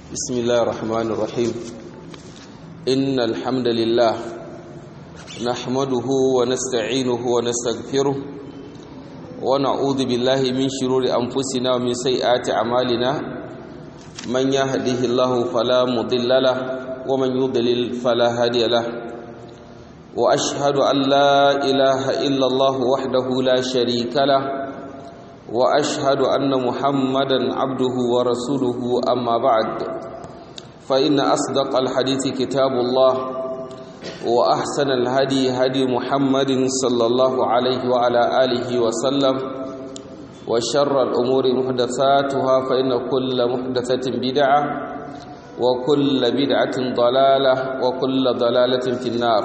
بسم الله الرحمن الرحيم إن الحمد لله نحمده ونستعينه ونستغفره ونعوذ بالله من شرور أنفسنا ومن سيئات أعمالنا من يهده الله فلا مضل له ومن يضلل فلا هادي له وأشهد أن لا إله إلا الله وحده لا شريك له واشهد ان محمدا عبده ورسوله اما بعد فان اصدق الحديث كتاب الله واحسن الهدي هدي محمد صلى الله عليه وعلى اله وسلم وشر الامور محدثاتها فان كل محدثه بدعه وكل بدعه ضلاله وكل ضلاله في النار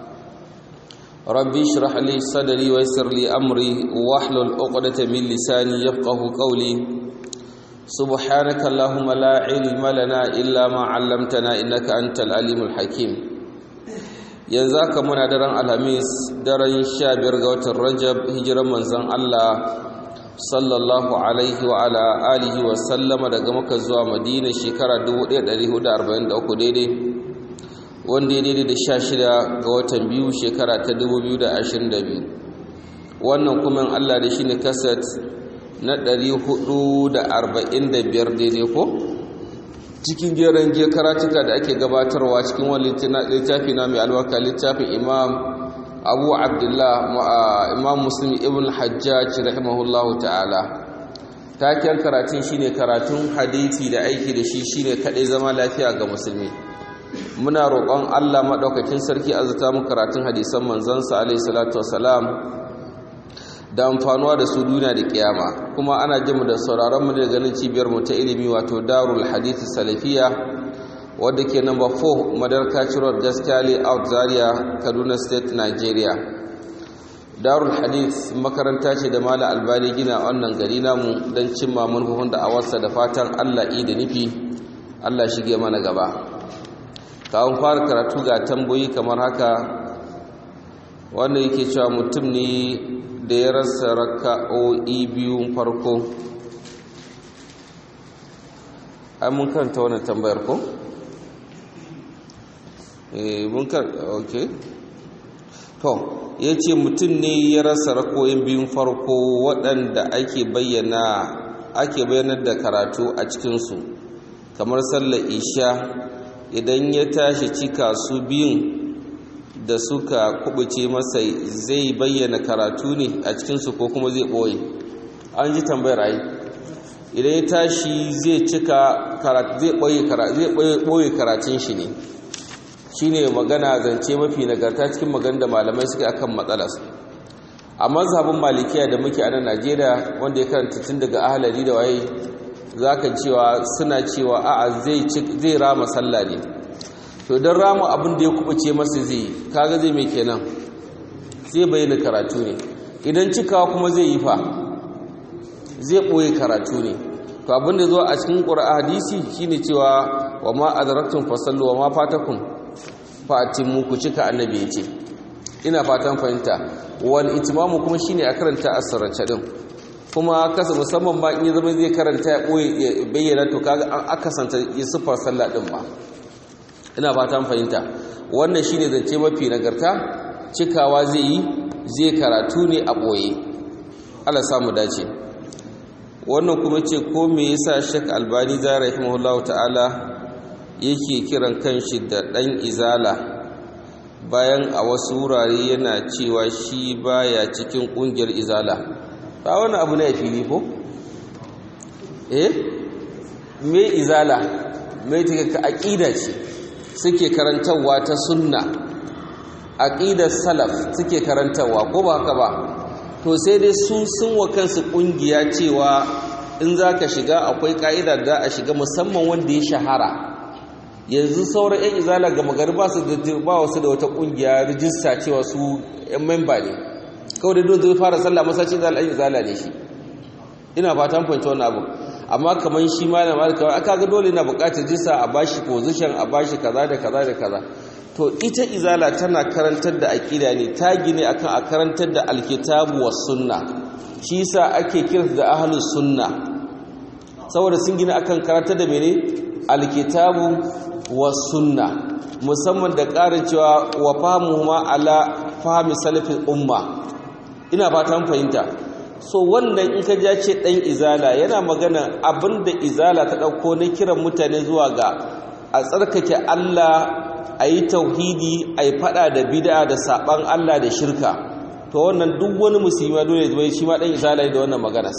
ربي اشرح لي صدري ويسر لي امري واحلل عقدة من لساني يفقهوا قولي سبحانك اللهم لا علم لنا الا ما علمتنا انك انت العليم الحكيم yanzu haka muna daren alhamis daren sha biyar ga watan rajab hijiran manzon Allah sallallahu alaihi wa ala alihi wa sallama daga maka zuwa madina shekara 1443 daidai wanda ya daidai da sha shida ga watan biyu shekara ta dubu biyu da ashirin da biyu wannan kuma allah da shi ne kasat na ɗari hudu da arba'in da biyar daidai ko cikin geren je karatuka da ake gabatarwa cikin wani littafi na mai albarka littafin imam abu abdullah imam muslim ibn hajjaj rahimahullahu ta'ala taken karatun shine karatun hadithi da aiki da shi shine kaɗai zama lafiya ga musulmi muna roƙon Allah maɗaukakin sarki azata mu karatun hadisan manzansa alaihi salatu wasalam da amfanuwa da su duniya da kiyama kuma ana jin mu da sauraron mu da ganin cibiyar mu ta ilimi wato Darul Hadith Salafiya wadda ke number 4 Madarka Road Gaskali Out Zaria Kaduna State Nigeria Darul Hadith makaranta ce da Malam Albani gina wannan gari namu don cimma manufofin da awarsa da fatan Allah da nufi Allah shige mana gaba kawon fara karatu ga tamboyi kamar haka wanda yake cewa mutum ne da ya rasa raka'o'i biyun farko ai mun karanta wannan tambayar ko? eh mun karanta ok to ya ce mutum ne ya rasa rako'in biyun farko waɗanda ake bayyana ake bayyanar da karatu a cikinsu kamar sallar isha idan ya tashi cika su biyun da suka kubuce masa zai bayyana karatu ne a cikinsu ko kuma zai ɓoye an ji tambayar ai idan ya tashi zai cika zai ɓoye karatun shi ne shi ne magana zance mafi nagarta cikin magana da malamai suke akan matsalas a mazhabin malikiya da muke a nan najeriya wanda ya karanta tun daga ahalari da waye za ka cewa suna cewa a'a zai rama sallah ne to don rama abin da ya kubuce masa zai kaga zai mai kenan zai bayyana karatu ne idan cikawa kuma zai yi fa zai ɓoye karatu ne to abin da zuwa a cikin ƙura hadisi shine cewa wa ma adaraktun fasallu wa ma fatakun fa'atin mu ku cika annabi ya ce ina fatan fahimta wal itimamu kuma shine a karanta asirance din kuma kasa musamman ba in ya zama zai karanta ya ɓoye ya bayyana to kaga an akasanta ya siffar sallah ɗin ba ina fatan fahimta wannan shine zance mafi nagarta cikawa zai yi zai karatu ne a ɓoye Allah samu dace wannan kuma ce ko me yasa Sheikh Albani da rahimahullahu ta'ala yake kiran kanshi da ɗan izala bayan a wasu wurare yana cewa shi baya cikin ƙungiyar izala ba wani abu na fili ko eh me izala me take ka aqida ce suke karantawa ta sunna aqidar salaf suke karantawa ko ba haka ba to sai dai su sun wa kansu kungiya cewa in zaka shiga akwai ka'ida da a shiga musamman wanda ya shahara yanzu sauran yan izala ga magari ba su da ba wasu da wata kungiya rijista cewa su yan memba ne kawai da dole zai fara sallah masaci da al'ayin zala ne shi ina fatan fahimci wannan abu amma kamar shi malam kawai aka ga dole na buƙatar jisa a bashi position a bashi kaza da kaza da kaza to ita izala tana karantar da aqida ne ta gine akan a karantar da alkitabu was sunna shi yasa ake kiransu da ahlus sunna saboda sun gina akan karantar da mene alkitabu wa sunna musamman da ƙarin cewa wa fahimuhuma ala fahimi salafin umma ina fatan fahimta so wannan in ka ja ce ɗan izala yana magana abinda izala ta ɗauko na kiran mutane zuwa ga a tsarkake Allah a yi tauhidi a yi faɗa da bid'a da saɓan Allah da shirka to wannan duk wani musulmi dole zai shi ma ɗan izala da wannan magana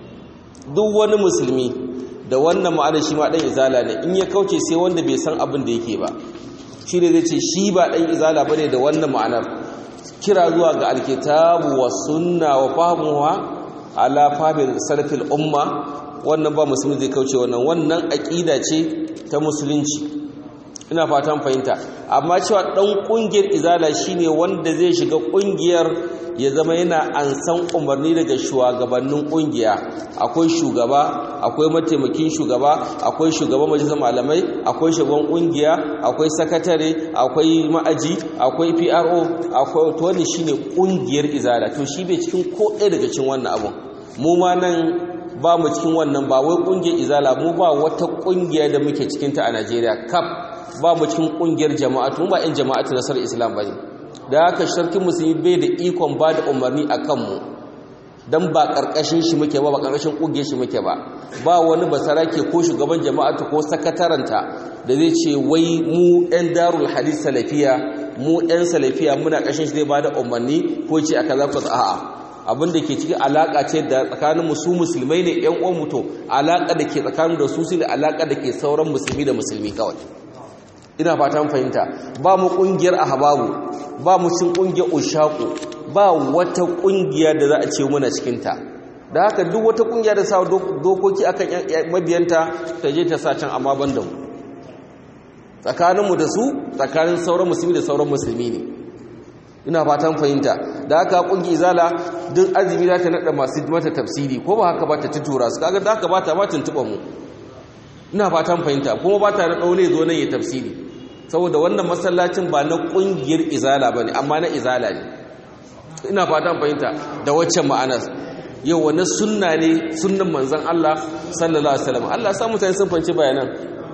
duk wani musulmi da wannan ma'ana shi ma ɗan izala ne in ya kauce sai wanda bai san abin da yake ba shi ne zai ce shi ba ɗan izala ba ne da wannan ma'anar kira zuwa ga alkitabu wa sunna wa fahimuwa ala fahimil salafil umma wannan ba musulmi zai kauce wannan wannan aƙida ce ta musulunci ina fatan fahimta amma cewa ɗan ƙungiyar izala shine wanda zai shiga ƙungiyar ya zama yana ansan umarni daga shugabannin ƙungiya akwai shugaba akwai mataimakin shugaba akwai shugaban majalisar malamai akwai shugaban ƙungiya akwai sakatare akwai ma'aji akwai PRO akwai to wannan shine ƙungiyar izala to shi bai cikin ko ɗaya daga cikin wannan abun mu ma nan ba mu cikin wannan ba wai ƙungiyar izala mu ba wata ƙungiya da muke cikin ta a Najeriya kaf ba mu cikin ƙungiyar jama'atu mu ba 'yan jama'atu nasarar Islam bane da haka sarkin musulmi bai da ikon ba da umarni a kanmu don ba ƙarƙashin shi muke ba ba ƙarƙashin ƙungiyar shi muke ba ba wani basarake ko shugaban jama'atu ko sakataranta da zai ce wai mu 'yan darul hadis salafiya mu 'yan salafiya muna ƙashin shi zai ba da umarni ko ce aka zafi a'a abin da ke cikin alaƙa ce da tsakanin musu musulmai ne 'yan uwan mutu alaƙa da ke tsakanin da su da alaƙa da ke sauran musulmi da musulmi kawai ina fatan fahimta ba mu kungiyar ahbabu ba mu cin kungiyar ushaku ba wata kungiya da za a ce muna cikin ta da haka duk wata kungiya da sa dokoki akan mabiyanta ta je ta sa can amma ban da mu tsakanin mu da su tsakanin sauran musulmi da sauran musulmi ne ina fatan fahimta da haka kungi izala duk azumi za ta nada masu mata tafsiri ko ba haka ba ta tutura su kaga da haka ba ta ma tuntuɓa mu ina fatan fahimta kuma ba ta da ɗaune zo nan ya tafsiri saboda wannan masallacin ba na ƙungiyar izala ba ne amma na izala ne ina fatan fahimta da waccan ma'anar yau wani sunna ne sunnan manzan Allah sallallahu alaihi wasallam Allah sa mutane sun fahimci bayanan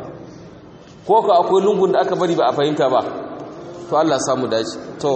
ko ka akwai lungun da aka bari ba a fahimta ba to Allah samu dace to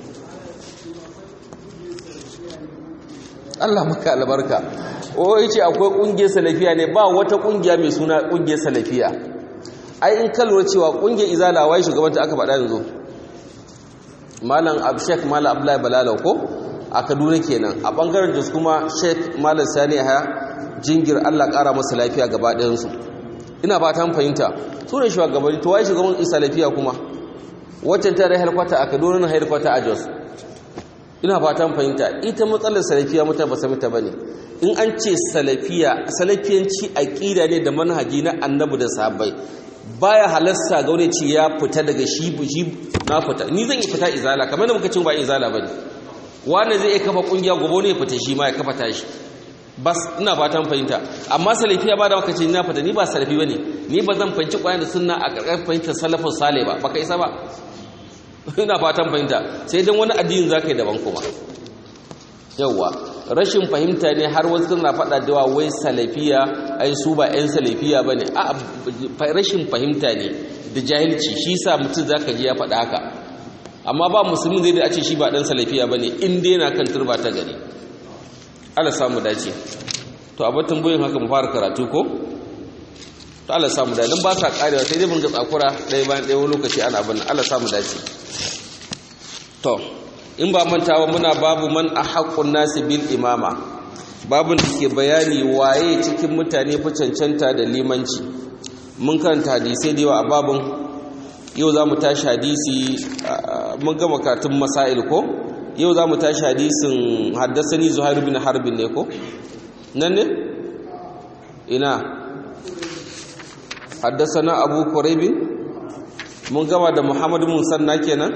Allah maka albarka o yace akwai kungiyar salafiya ne ba wata kungiya mai suna kungiyar salafiya ai in kalwar cewa kungiyar izala wai shugabanta aka faɗa yanzu malam abshek malam abdullahi balalau ko a kaduna kenan a bangaren jos kuma sheik malam sani haya jingir allah ƙara masa lafiya gaba ɗayansu ina ba ta fahimta su ne shugabanni to wai shugaban isa lafiya kuma waccan ta da helkwata a kaduna na helkwata a jos ina fatan fahimta ita matsalar salafiya mutan ba sami ta bane in an ce salafiya salafiyanci aqida ne da manhaji na annabi da sahabbai baya halasta ga wani ce ya fita daga shi shi na fita ni zan yi fita izala kamar da muka ce ba izala bane wanda zai kafa kungiya gobe ne ya fita shi ma ya kafa tashi bas ina fatan fahimta amma salafiya ba da muka ce na fita ni ba salafi bane ni ba zan fahimci kwayan da sunna a karkashin fahimtar salafin sale ba baka isa ba ina fatan fahimta sai dan wani addinin zaka yi daban kuma yawa rashin fahimta ne har wasu suna faɗa da wai salafiya ai su ba ƴan salafiya bane a rashin fahimta ne da jahilci shi sa mutum zaka ji ya faɗa haka amma ba musulmi zai da a ce shi ba ɗan salafiya bane in dai yana kan turba ta gari Allah samu dace to a batun boyin haka mu fara karatu ko to Allah samu dace dan ba sa karewa sai dai mun ga tsakura ɗaya bayan ɗaya wani lokaci ana abin Allah samu dace to in ba mantawa muna babu man ahaqqun nasi bil imama babun da ke bayani waye cikin mutane fi cancanta da limanci mun karanta hadisai da yawa a babun yau za mu tashi hadisi mun gama katun masail ko yau za mu tashi hadisin haddasani zuhair bin harbin ne ko nan ne ina haddasana abu kuraibin mun gama da muhammadu musanna kenan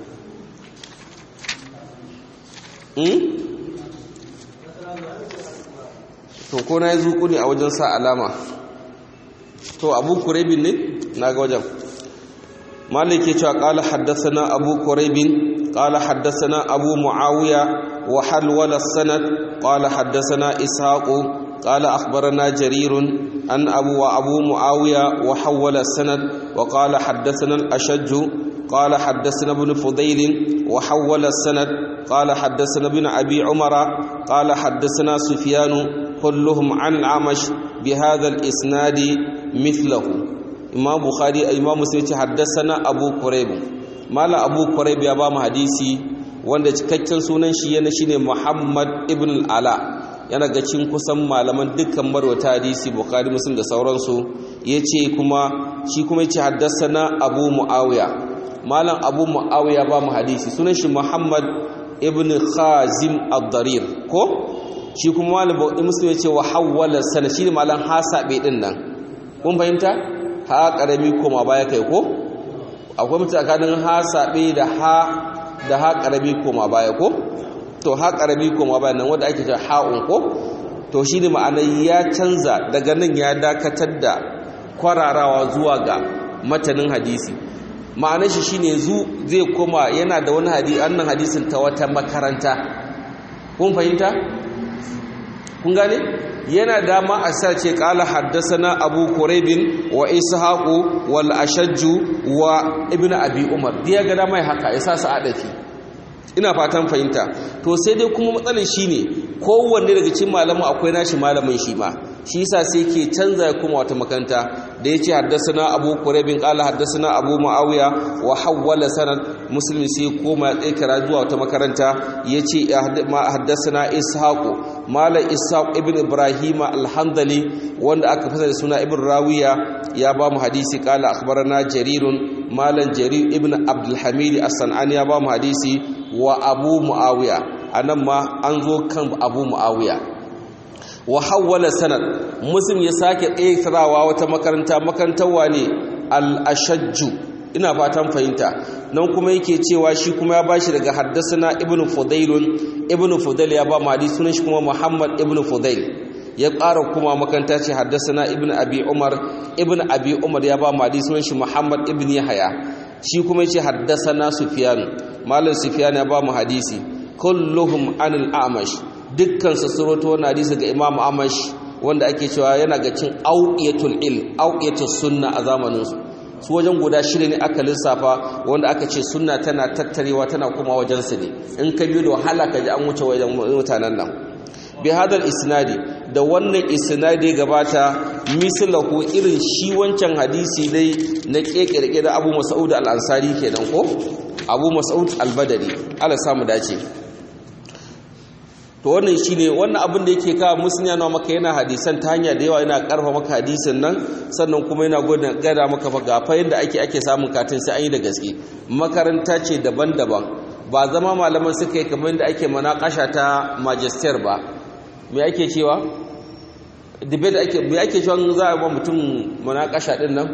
to ko na yi zuku ne a wajen sa alama to abu kuraibin ne na ga wajen malik ya cewa ƙala haddasana abu kuraibin قال حدثنا أبو معاوية وحلول السند قال حدثنا إسحاق قال أخبرنا جرير أن أبو وأبو معاوية وحول السند وقال حدثنا الأشج قال حدثنا ابن فضيل وحول السند قال حدثنا ابن أبي عمر قال حدثنا سفيان كلهم عن العمش بهذا الإسناد مثله إمام بخاري إمام مسلم حدثنا أبو كريب مال أبو كريب يا بام حديثي wanda cikakken sunan shi yana shine Muhammad ibn al-Ala yana ga cin kusan malaman dukkan marwata hadisi Bukhari Muslim da sauransu yace kuma shi kuma yace haddathana Abu Muawiya malam Abu Muawiya ba mu hadisi sunan shi Muhammad ibn Khazim ad-Darir ko shi kuma malam Muslim yace wa hawwala sana shi malam hasabe din nan kun fahimta ha karami koma baya kai ko akwai mutum tsakanin hasabe da ha da ha karami koma baya ko to ha karami koma baya nan wanda ake cewa ha'un ko to shine ma'ana ya canza daga nan ya dakatar da kwararawa zuwa ga matanin hadisi ma'anar shi shine zu zai koma yana da wani hadisi annan hadisin ta wata makaranta kun fahimta kun gane yana dama a sace kala haddasana abu kuraibin wa ishaqu wal ashajju wa ibnu abi umar diya ga dama haka ya sa su adafi ina fatan fahimta to sai dai kuma matsalar shine kowanne daga cikin malamin akwai nashi malamin shi ma shi yasa sai ke canza ya kuma wata makaranta da yace haddasana abu kuraibin qala haddasana abu muawiya wa hawwala sanad muslim sai koma ya kira zuwa wata makaranta yace haddasana ishaqu malam ishaq ibn ibrahim al-handali wanda aka fasa da suna ibn rawiya ya ba mu hadisi qala akhbarana jarirun malam jarir ibn abdul hamid as-sanani ya ba mu hadisi wa abu muawiya anan ma an zo kan abu muawiya wa hawwala sanad muslim ya sake tsirawa wata makaranta makarantar wane al-ashajju ina fatan fahimta nan kuma yake cewa shi kuma ya bashi daga haddasana ibnu fudailun ibnu fudail ya ba mu hadisi sunan shi kuma muhammad ibnu fudail ya ƙara kuma makaranta ce haddasana ibnu abi umar ibnu abi umar ya ba mu hadisi sunan shi muhammad ibnu yahya shi kuma yace haddasana sufyan malam sufyan ya ba mu hadisi kulluhum anil amash dukkan su suroto wannan hadisi ga imam amash wanda ake cewa yana ga cin auqiyatul ilm auqiyatus sunna a zamanin su su wajen guda shida ne aka lissafa wanda aka ce sunna tana tattarewa tana kuma wajen su ne in ka biyo da wahala ka ji an wuce wajen mutanen nan bi hadal isnadi da wannan isnadi gabata mislahu irin shi wancan hadisi dai na kekirke da Abu Mas'ud al-Ansari kenan ko Abu Mas'ud al-Badri Allah samu dace to wannan shine wannan abin da yake kawo musulmi yana maka yana hadisan ta hanya da yawa yana karfa maka hadisin nan sannan kuma yana gada maka fa gafa yadda ake ake samun katin sai an yi da gaske makaranta ce daban-daban ba zama malaman suka yi kamar da ake manakasha ta magister ba me ake cewa debate ake me ake cewa za a ba mutum manakasha din nan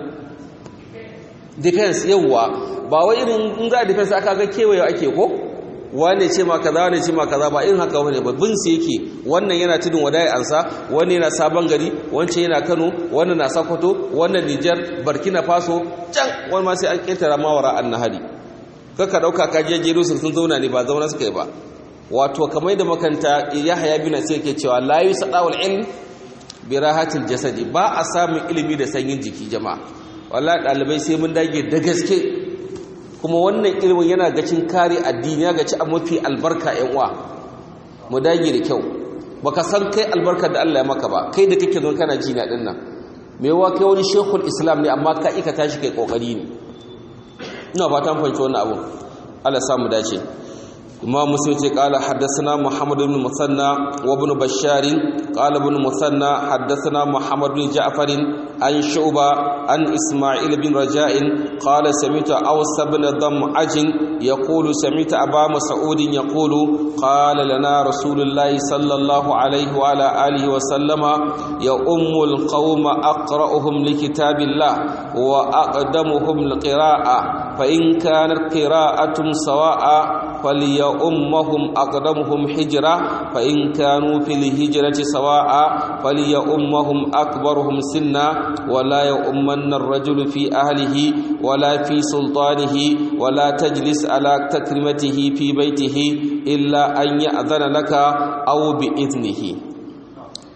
defense yawwa ba wai irin in za a defense aka ga kewaye ake ko wane ce ma kaza wane ce ma kaza ba irin haka wane ba bin su yake wannan yana tudun wadai ansa wani yana sabon gari wancan yana Kano wannan na Sokoto wannan Niger Burkina Faso can wani ma sai an ketara mawara annahari kaka dauka ka je jero sun zauna ne ba zauna suka yi ba wato kamar da makanta Yahya bin sai yake cewa la yusadawul ilm bi rahatil jasadi ba a samun ilimi da sanyin jiki jama'a wallahi dalibai sai mun dage da gaske kuma wannan ilimin yana gacin kare addini ya gaci a mafi albarka yan uwa mu dage da kyau baka san kai albarkar da Allah ya maka ba kai da kake zon kana ji na din nan me yawa kai wani shekul islam ne amma ka ika tashi kai kokari ne ina ba ta fahimci wannan abu Allah ya samu dace imam muslim ce qala haddathana muhammad ibn musanna wa ibn bashar qala ibn musanna haddathana muhammad ibn ja'far an shu'ba an isma'il bin raja'in qala sami'tu aws ibn dam'aj yaqulu sami'tu aba mas'ud yaqulu qala lana rasulullah sallallahu alayhi wa ala alihi wa sallama ya ummul qauma aqra'uhum likitabillah wa aqdamuhum liqira'a fa in kanat qira'atun sawa'a فليؤمهم أقدمهم حجرة فإن كانوا في الهجرة سواء فليؤمهم أكبرهم سنا ولا يؤمن الرجل في أهله ولا في سلطانه ولا تجلس على تكرمته في بيته إلا أن يأذن لك أو بإذنه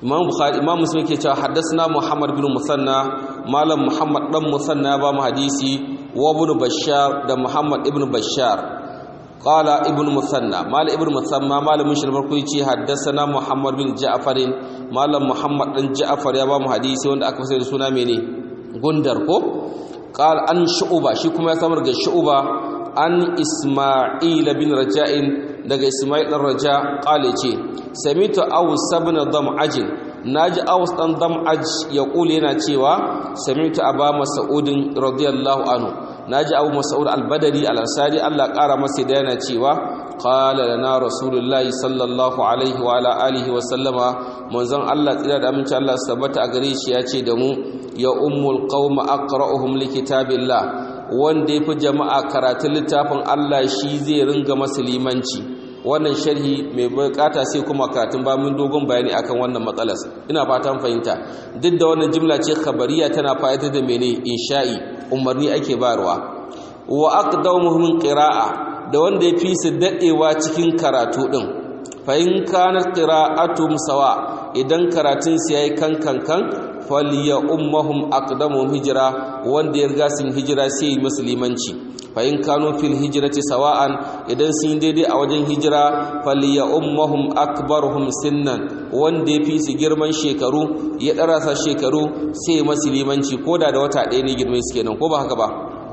imam bukhari imam muslim yake cewa haddathana muhammad bin musanna malam muhammad dan musanna ba mu hadisi wa ibn bashar da muhammad ibn bashar qala ibn musanna mal ibn musanna malamin shi farko yace haddathana muhammad bin ja'far malam muhammad dan ja'far ya ba mu hadisi wanda aka fasara da suna mene gundar ko qala an shu'ba shi kuma ya samar ga shu'ba an isma'il bin raja'in daga isma'il dan raja qala ce samitu aws ibn dam'aj naji aws dan dam'aj ya kule yana cewa samitu aba mas'udin radiyallahu anhu naji abu mas'ud al-badri al-ansari Allah kara masa da yana cewa qala lana rasulullahi sallallahu alaihi wa ala alihi wa sallama manzon Allah tsira da aminci Allah sabbata a gare shi ya ce da mu ya ummul qauma aqra'uhum likitabillah wanda ya fi jama'a karatun littafin Allah shi zai ringa limanci wannan sharhi mai bukata sai kuma karatun ba mun dogon bayani akan wannan matsalar ina fatan fahimta duk da wannan jimla ce khabariya tana fa'idar da mene insha'i umarni ake barwa wa aqdamuhum qira'a da wanda ya fi su dadewa cikin karatu din fa in kana qira'atum sawa idan karatun su yayi kan kan kan faliya ummahum aqdamuhum hijra wanda ya riga sun hijira sai yi musulmanci fa in kanu fil hijrati sawa'an idan sun daidai a wajen hijira faliya ummahum akbaruhum sinnan wanda ya fi su girman shekaru ya darasa shekaru sai musulmanci koda da wata ɗaya ne girman su kenan ko ba haka ba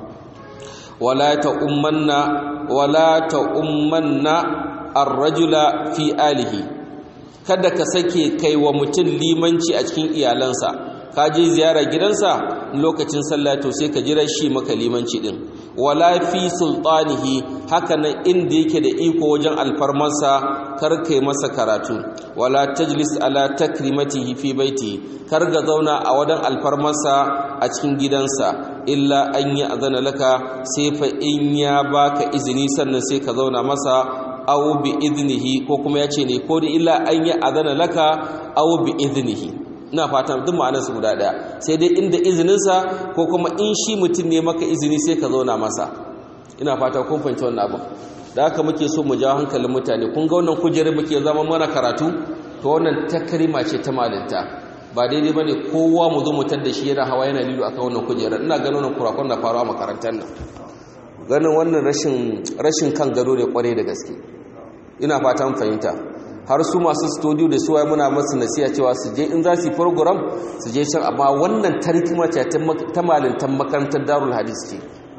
wala ta ummanna wala ta ummanna ar-rajula fi alihi kada ka sake kai wa mutum limanci a cikin iyalansa ka je ziyara gidansa lokacin sallah to sai ka jira shi maka limanci din wala fi sultanihi haka nan inda yake da iko wajen alfarmansa kar kai masa karatu wala tajlis ala takrimatihi fi baiti kar ga zauna a wajen alfarmansa a cikin gidansa illa an yi azana laka sai fa in ya baka izini sannan sai ka zauna masa aw bi idnihi ko kuma yace ne ko da illa an yi azana laka aw bi idnihi ina fatan duk ma'anar su guda daya sai dai inda izinin sa ko kuma in shi mutum ne maka izini sai ka zauna masa ina fata kun fahimci wannan abu da haka muke so mu jawo hankalin mutane kun ga wannan kujerar muke zama mana karatu to wannan takrima ce ta malinta ba daidai bane kowa mu zo mu da shi yana hawa yana lilo akan wannan kujerar ina ganin wannan kurakon da faruwa makarantar nan ganin wannan rashin kan gado ne kwarai da gaske ina fatan fahimta har su masu studio da suwaye muna masu nasiya cewa su je in za su yi program su je can amma wannan tarkima ce ta malintan makarantar darul hadis ce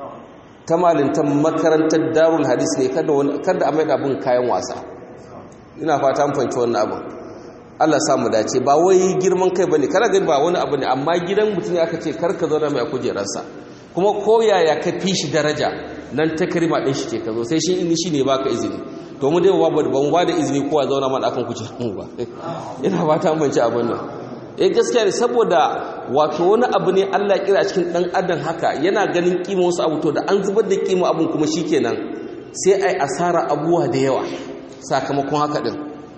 ta malintan makarantar darul hadis ne kada a mai abin kayan wasa ina fatan fahimci wannan abin Allah samu dace ba wai girman kai bane kana gani ba wani abu ne amma gidan mutum aka ce karka zauna mai kujerarsa kuma ko yaya ka fi shi daraja nan ta karima din shi ke ka zo sai shi in shi ne baka izini to mu dai ba mu ba da izini kowa zauna mana akan kujerar mu ba ina ba ta amince abin nan eh gaskiya ne saboda wato wani abu ne Allah ya kira cikin dan adam haka yana ganin kima wasu abu to da an zubar da kima abun kuma shikenan sai ai asara abuwa da yawa sakamakon haka din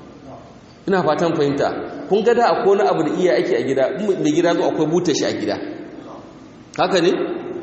ina fatan fahimta kun ga da akwai wani abu da iya ake a gida mai gida zo akwai buta shi a gida haka ne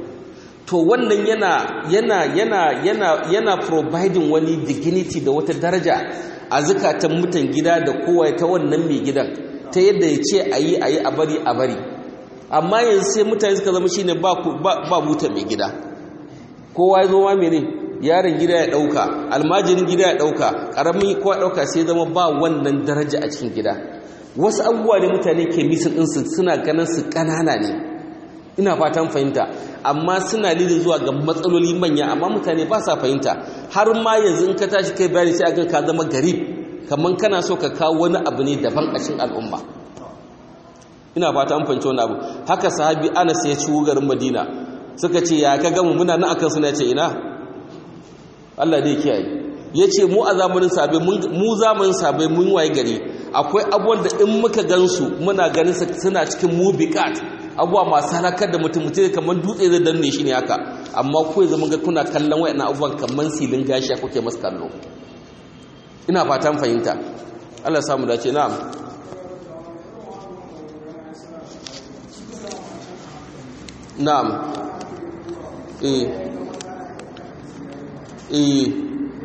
to wannan yana yana yana yana yana providing wani dignity da wata daraja a zukatan mutan gida da kowa ta wannan mai gidan ta yadda ya ce a yi a yi a bari a bari amma yanzu sai mutane suka zama shine ba ba buta mai gida kowa ya zo ma mene yaron gida ya dauka almajirin gida ya dauka karamin kowa dauka sai zama ba wannan daraja a cikin gida wasu abubuwa da mutane ke misin ɗinsu suna ganin su ƙanana ne ina fatan fahimta amma suna lidin zuwa ga matsaloli manya amma mutane ba sa fahimta har ma yanzu in ka tashi kai bayani sai akan ka zama garib kamar kana so ka kawo wani abu ne daban a cikin al'umma ina fata an fahimci wani abu haka sahabi anas ya ci garin madina suka ce ya ka gamu muna nan akan suna ce ina Allah dai kiyaye ya ce mu a zamanin sabai mu zamanin sabai mun waye gari akwai abubuwan da in muka gansu muna ganin suna cikin mubiqat abubuwa masu halakar da mutum mutum kamar dutse zai danne shi ne haka amma ku zama ga kuna kallon wayannan abubuwan kamar silin gashi kuke masu kallo ina fatan fahimta Allah samu dace na'am na'am eh eh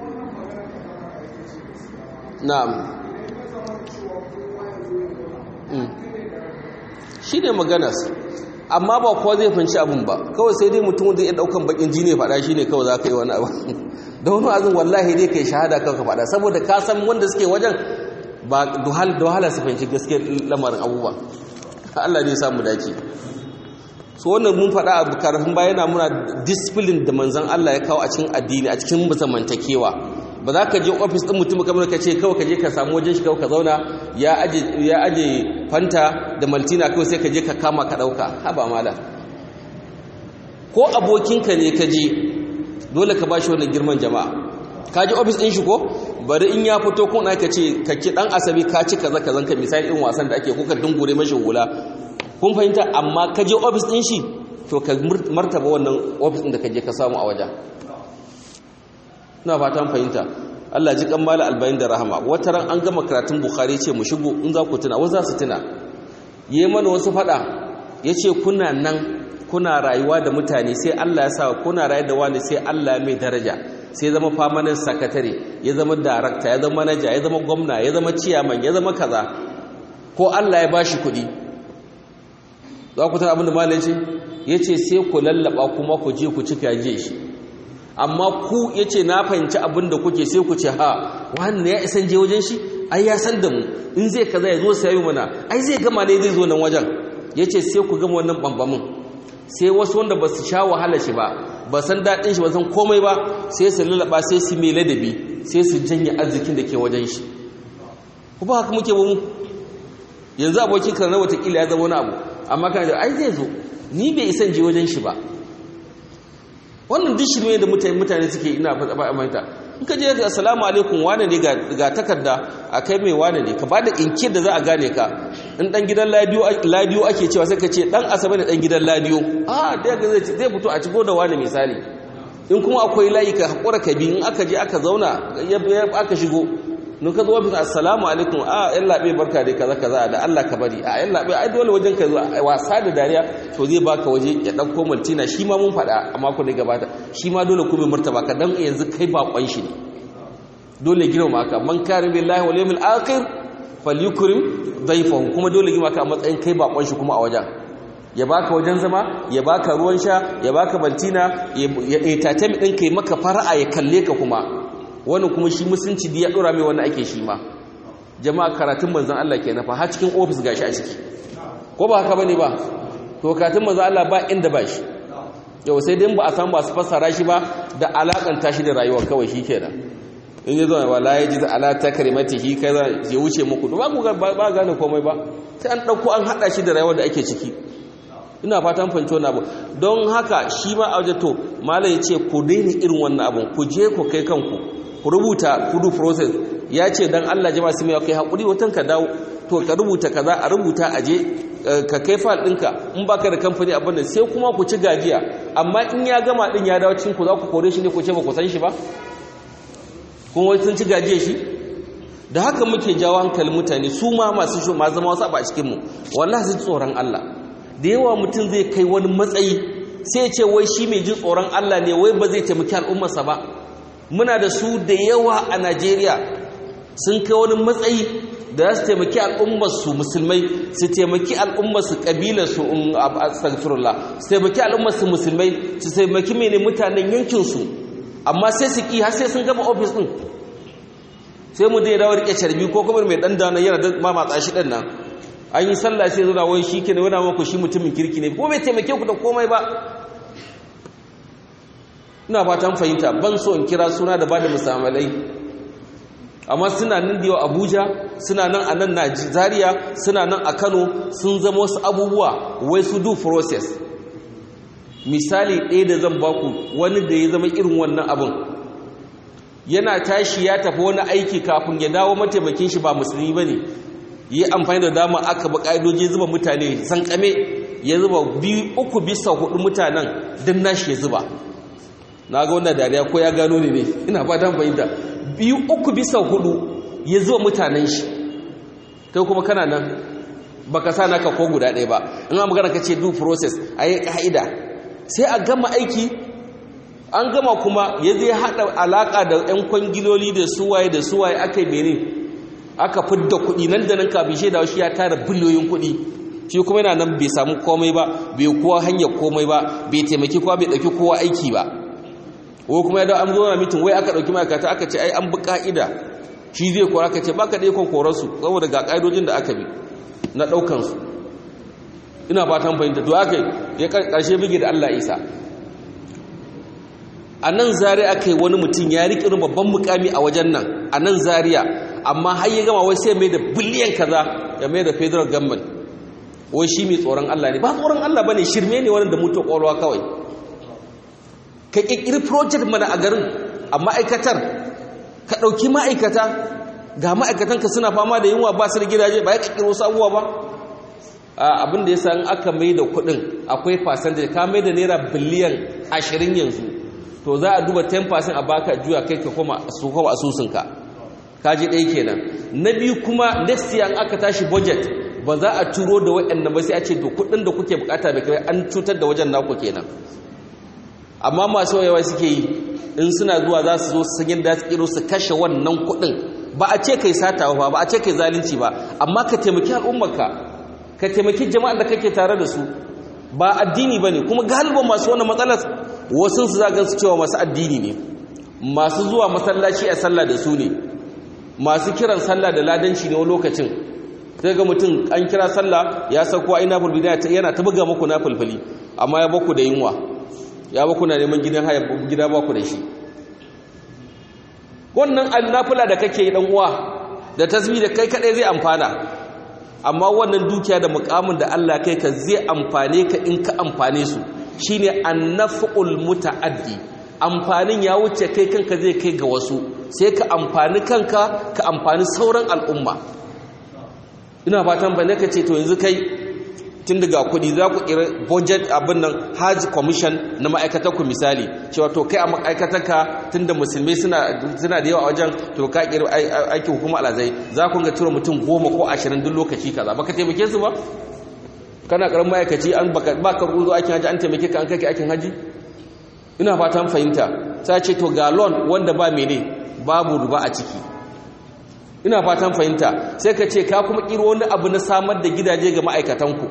na'am shi ne maganas amma ba kowa zai fanci abin ba kawai sai dai mutum zai iya daukan bakin jini faɗa shi ne kawai za ka yi wani abu da wani azin wallahi dai ka yi shahada kanka faɗa saboda ka san wanda suke wajen ba da wahala su fahimci gaskiyar lamarin abubuwa Allah ne samu dace so wannan mun faɗa a karfin bayana muna discipline da manzon Allah ya kawo a cikin addini a cikin zamantakewa ba za ka je ofis ɗin mutum kamar ka ce kawai ka je ka samu wajen shi kawai ka zauna ya aje fanta da maltina kawai sai ka je ka kama ka ɗauka haba mala ko abokinka ne ka je dole ka ba shi wannan girman jama'a ka je ofis ɗin shi ko bari in ya fito kun ka ce ka ki ɗan asabi ka ci kaza kazan ka misali irin wasan da ake ko ka dungure mashi hula kun fahimta amma ka je ofis ɗin shi to ka martaba wannan ofis ɗin da ka je ka samu a wajen ina fatan fahimta Allah ji kan mala albayin da rahama wata ran an gama karatun bukhari ce mu shigo in za ku tuna wasu za su tuna yi mana wasu fada ya ce kuna nan kuna rayuwa da mutane sai Allah ya sa kuna rayu da wani sai Allah mai daraja sai zama famanin sakatare ya zama darakta ya zama manaja ya zama gwamna ya zama ciyaman ya zama kaza ko Allah ya bashi kuɗi za ku tuna abin da malai ce ya ce sai ku lallaba kuma ku je ku cika je shi amma ku ya ce na fahimci abin da kuke sai ku ce ha wannan ya isan je wajen shi ai ya san da mu in zai kaza ya zo sayi mana ai zai gama ne zai zo nan wajen ya ce sai ku gama wannan bambamin sai wasu wanda ba su sha wahala shi ba ba san daɗin shi ba san komai ba sai su lalaba sai su mai ladabi sai su janye arzikin da ke wajen shi ku ba haka muke ba mu yanzu abokin ka na watakila ya zama wani abu amma kana da ai zai zo ni bai isan je wajen shi ba wannan duk shirme da mutane suke ina faɗa manta in ka je ga assalamu alaikum wane ne ga takarda a kai mai wane ne ka bada inkir da za a gane ka in dan gidan ladiyo ake cewa sai ka ce dan asabe da dan gidan ladiyo a da ga zai fito a cigo da wane misali in kuma akwai layi ka hakura ka bi in aka je aka zauna aka shigo nun ka zo wa bisa assalamu alaikum a yan labe barka dai kaza kaza da Allah ka bari a yan labe ai dole wajen ka zo wasa da dariya to zai baka waje ya dauko maltina shi ma mun faɗa a mako da gabata shi ma dole kuma martaba ka dan yanzu kai bakon shi ne dole girma maka man karim billahi wal yawmil akhir falyukrim dayfahu kuma dole girma ka a matsayin kai bakon shi kuma a wajen ya baka wajen zama ya baka ruwan sha ya baka maltina ya tatami din kai maka fara'a ya kalle ka kuma wani kuma shi musulunci da ya dora mai wani ake shi ma jama'a karatun manzan Allah ke nafa har cikin ofis gashi a ciki ko ba haka bane ba to karatun manzan Allah ba inda ba shi yau sai dai ba a san ba su fassara shi ba da alakanta shi da rayuwa kawai shi kenan in ya zo wala ya ji ala takrimatihi kaza ya wuce muku ba ku ba gane komai ba sai an dauko an hada shi da rayuwar da ake ciki ina fatan fahimci wannan abu don haka shi ma a to malai ya ce ku daina irin wannan abun ku je ku kai kanku ku rubuta kudu process ya ce don Allah jama'a su mai kai haƙuri watan ka dawo to ka rubuta kaza a rubuta aje ka kai fal ɗinka in baka da kamfani abin nan sai kuma ku ci gajiya amma in ya gama ɗin ya dawo cikin ku za ku kore shi ne ku ce ba ku san shi ba kun wai sun ci gajiya shi da haka muke jawo hankalin mutane su ma masu shi ma zama wasu a cikin mu wallahi su tsoron Allah da yawa mutum zai kai wani matsayi sai ya ce wai shi mai jin tsoron Allah ne wai ba zai taimaki al'ummarsa ba muna da su da yawa a Najeriya sun kai wani matsayi da za su taimaki al'ummarsu musulmai su taimaki al'ummarsu ƙabilarsu a astagfirullah su taimaki al'ummarsu musulmai su taimaki mene mutanen yankinsu amma sai su ƙi har sai sun gama ofis ɗin sai mu dai dawo rike carbi ko kuma mai ɗan dana yana da mamatsa shi ɗan nan an yi sallah sai zuna wai shi ke ne wani maku shi mutumin kirki ne ko bai taimake ku da komai ba ina fatan fahimta ban so in kira suna da bada musamalai amma suna nan da abuja suna nan a nan najeriya suna nan a kano sun zama wasu abubuwa wai su do process misali ɗaya da zan baku wani da ya zama irin wannan abin yana tashi ya tafi wani aiki kafin ya dawo mataimakin shi ba musulmi ba ne yi amfani da dama aka ba ƙa'idoji zuba mutane san kame ya zuba biyu uku bisa hudu mutanen din nashi ya zuba na ga wannan dariya ko ya gano ne ne ina fatan fahimta biyu uku bisa hudu ya zuwa mutanen shi kai kuma kana nan baka sa naka ko guda ɗaya ba in an magana ka ce due process a yi ka'ida sai a gama aiki an gama kuma ya zai haɗa alaƙa da 'yan kwangiloli da suwaye da suwaye aka yi mene aka fidda kuɗi nan da nan kafin shaida shi ya tara biliyoyin kuɗi shi kuma yana nan bai samu komai ba bai kowa hanyar komai ba bai taimaki kowa bai ɗauki kowa aiki ba ko kuma ya dawo an zo na mitin wai aka ɗauki ma'aikata aka ce ai an bi ka'ida shi zai kora aka ce baka da ikon korarsu saboda ga ƙa'idojin da aka bi na ɗaukansu ina fatan fahimta to aka ya ƙarshe bige da Allah isa a nan zariya aka yi wani mutum ya riƙe babban mukami a wajen nan a nan zariya amma har ya gama wai sai mai da biliyan kaza ya mai da federal government wai shi mai tsoron Allah ne ba tsoron Allah bane shirme ne wanda mutu kwalwa kawai ka kirkiri project mana a garin a ma'aikatar ka ɗauki ma'aikata ga ma'aikatanka suna fama da yunwa ba su da gidaje ba ya kirkiro sabuwa ba abin da ya sa aka mai da kuɗin akwai percentage ka mai da naira biliyan ashirin yanzu to za a duba 10% a baka juya kai ka koma su koma asusunka kaji ɗaya kenan na biyu kuma next year aka tashi budget ba za a turo da waɗanda ba sai a ce to kuɗin da kuke bukata da kai an cutar da wajen naku kenan amma masu yawa suke yi in suna zuwa za su zo su san yadda su kiro su kashe wannan kuɗin ba a ce kai sata ba ba a ce kai zalunci ba amma ka taimaki al'ummarka ka taimaki jama'ar da kake tare da su ba addini bane kuma galiban masu wannan matsalar wasu su za su cewa masu addini ne masu zuwa masallaci a sallah da su ne masu kiran sallah da ladanci ne wani lokacin sai ga mutum an kira sallah ya sauko a ina fulfili yana ta buga muku na fulfili amma ya baku da yunwa ya baku na neman gidan haya gida baku da shi wannan annafula da kake yi dan uwa da tasbih da kai kadai zai amfana amma wannan dukiya da mukamin da Allah kai ka zai amfane ka in ka amfane su shine annaf'ul muta'addi amfanin ya wuce kai kanka zai kai ga wasu sai ka amfani kanka ka amfani sauran al'umma ina fatan ba ka ce to yanzu kai tun daga kudi za ku kira budget abin nan hajj commission na ma'aikatar ku misali cewa to kai a ma'aikatar ka tun da musulmai suna da yawa a wajen to ka kira aikin hukuma alazai za ku ga tura mutum goma ko ashirin duk lokaci kaza baka taimake su ba kana karamin ma'aikaci an baka ruzo aikin haji an taimake ka an kai aikin haji ina fatan fahimta sai ce to ga loan wanda ba mene babu ruba a ciki ina fatan fahimta sai ka ce ka kuma kiro wani abu na samar da gidaje ga ma'aikatanku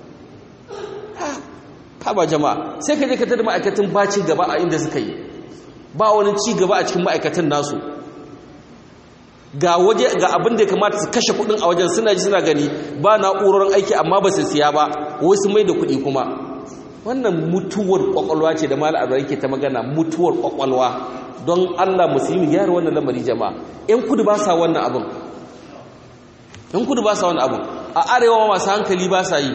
ha ba jama'a sai ka je ka tada ma'aikatan ba ci gaba a inda suka yi ba wani ci gaba a cikin ma'aikatan nasu ga waje ga abin da ya kamata su kashe kudin a wajen suna ji suna gani ba na'urorin aiki amma ba su siya ba wasu mai da kudi kuma wannan mutuwar kwakwalwa ce da mala abu yake ta magana mutuwar kwakwalwa don allah musulmi gyara wannan lamari jama'a yan kudu ba sa wannan abin yan kudu ba sa wannan abin a arewa masu hankali ba sa yi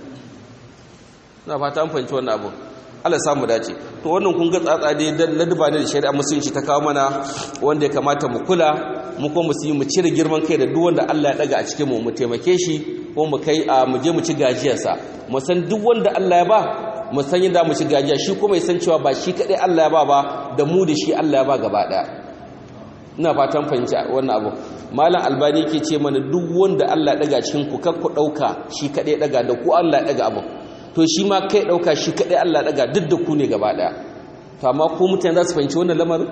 na fata an fahimci wannan abin Allah samu dace to wannan kun ga tsatsa dai dan ladaba ne da shari'a musulunci ta kawo mana wanda ya kamata mu kula mu ko mu mu cire girman kai da duk wanda Allah ya daga a cikin mu mu taimake shi ko mu kai a mu je mu ci gajiyarsa mu san duk wanda Allah ya ba mu san yadda mu ci gajiya shi kuma ya san cewa ba shi kadai Allah ya ba ba da mu da shi Allah ya ba gaba daya ina fatan fahimci wannan abu malam albani yake ce mana duk wanda Allah ya daga cikin ku kar ku dauka shi kadai daga da ku Allah ya daga abu to shi ma kai ɗauka shi kaɗai Allah ɗaga duk da ku ne gaba ɗaya to amma ko mutane za su fahimci wannan lamarin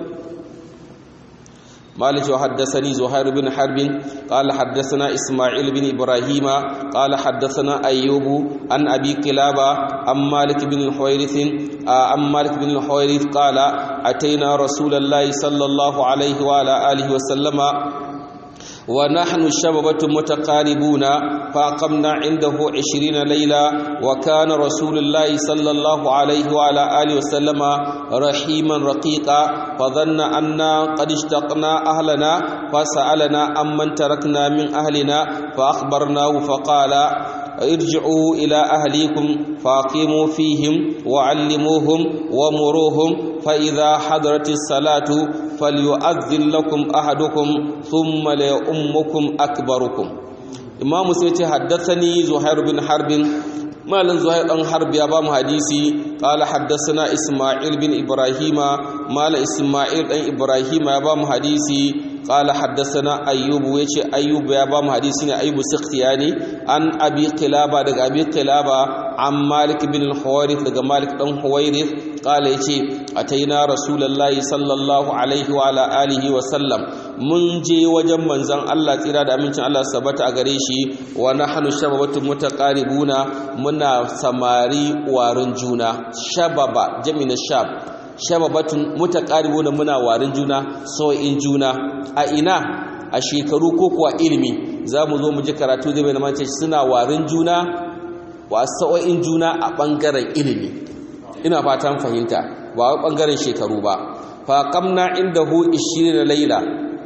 مالك وحدثني زهير بن حرب قال حدثنا إسماعيل بن إبراهيم قال حدثنا أيوب عن أبي قلابة عن مالك بن الحويرث عن مالك بن الحويرث قال أتينا رسول الله صلى الله عليه وعلى آله وسلم ونحن الشببة متقاربون فأقمنا عنده عشرين ليلة وكان رسول الله صلى الله عليه وعلى آله وسلم رحيما رقيقا فظن أنا قد اشتقنا أهلنا فسألنا أمن تركنا من أهلنا فأخبرناه فقال ارجعوا إلى أهليكم فاقيموا فيهم وعلموهم ومروهم فإذا حضرت الصلاة فليؤذن لكم أحدكم ثم ليؤمكم أكبركم إمام سيتي حدثني زهير بن حرب مالن زهير بن حرب يا بام حديثي قال حدثنا إسماعيل بن إبراهيم مال إسماعيل بن إبراهيم يا بام حديثي قال حدثنا أيوب ويشي أيوب يا بام حديثي أيوب سختياني عن أبي قلابة دق أبي قلابة an malik bin al-huwairith daga malik dan huwairith qala yace ataina rasulullahi sallallahu alaihi wa ala alihi wa sallam mun je wajen manzon Allah tsira da amincin Allah sabata a gare shi wa nahnu shababatu mutaqaribuna muna samari warin juna shababa jami'in shab shababatun mutaqaribuna muna warin juna sau'in juna a ina a shekaru ko kuwa ilimi za mu zo mu ji karatu zai bayyana mace suna warin juna wa sau'in juna a bangaren ilimi ina fatan fahimta ba wa bangaren shekaru ba fa qamna indahu 20 laila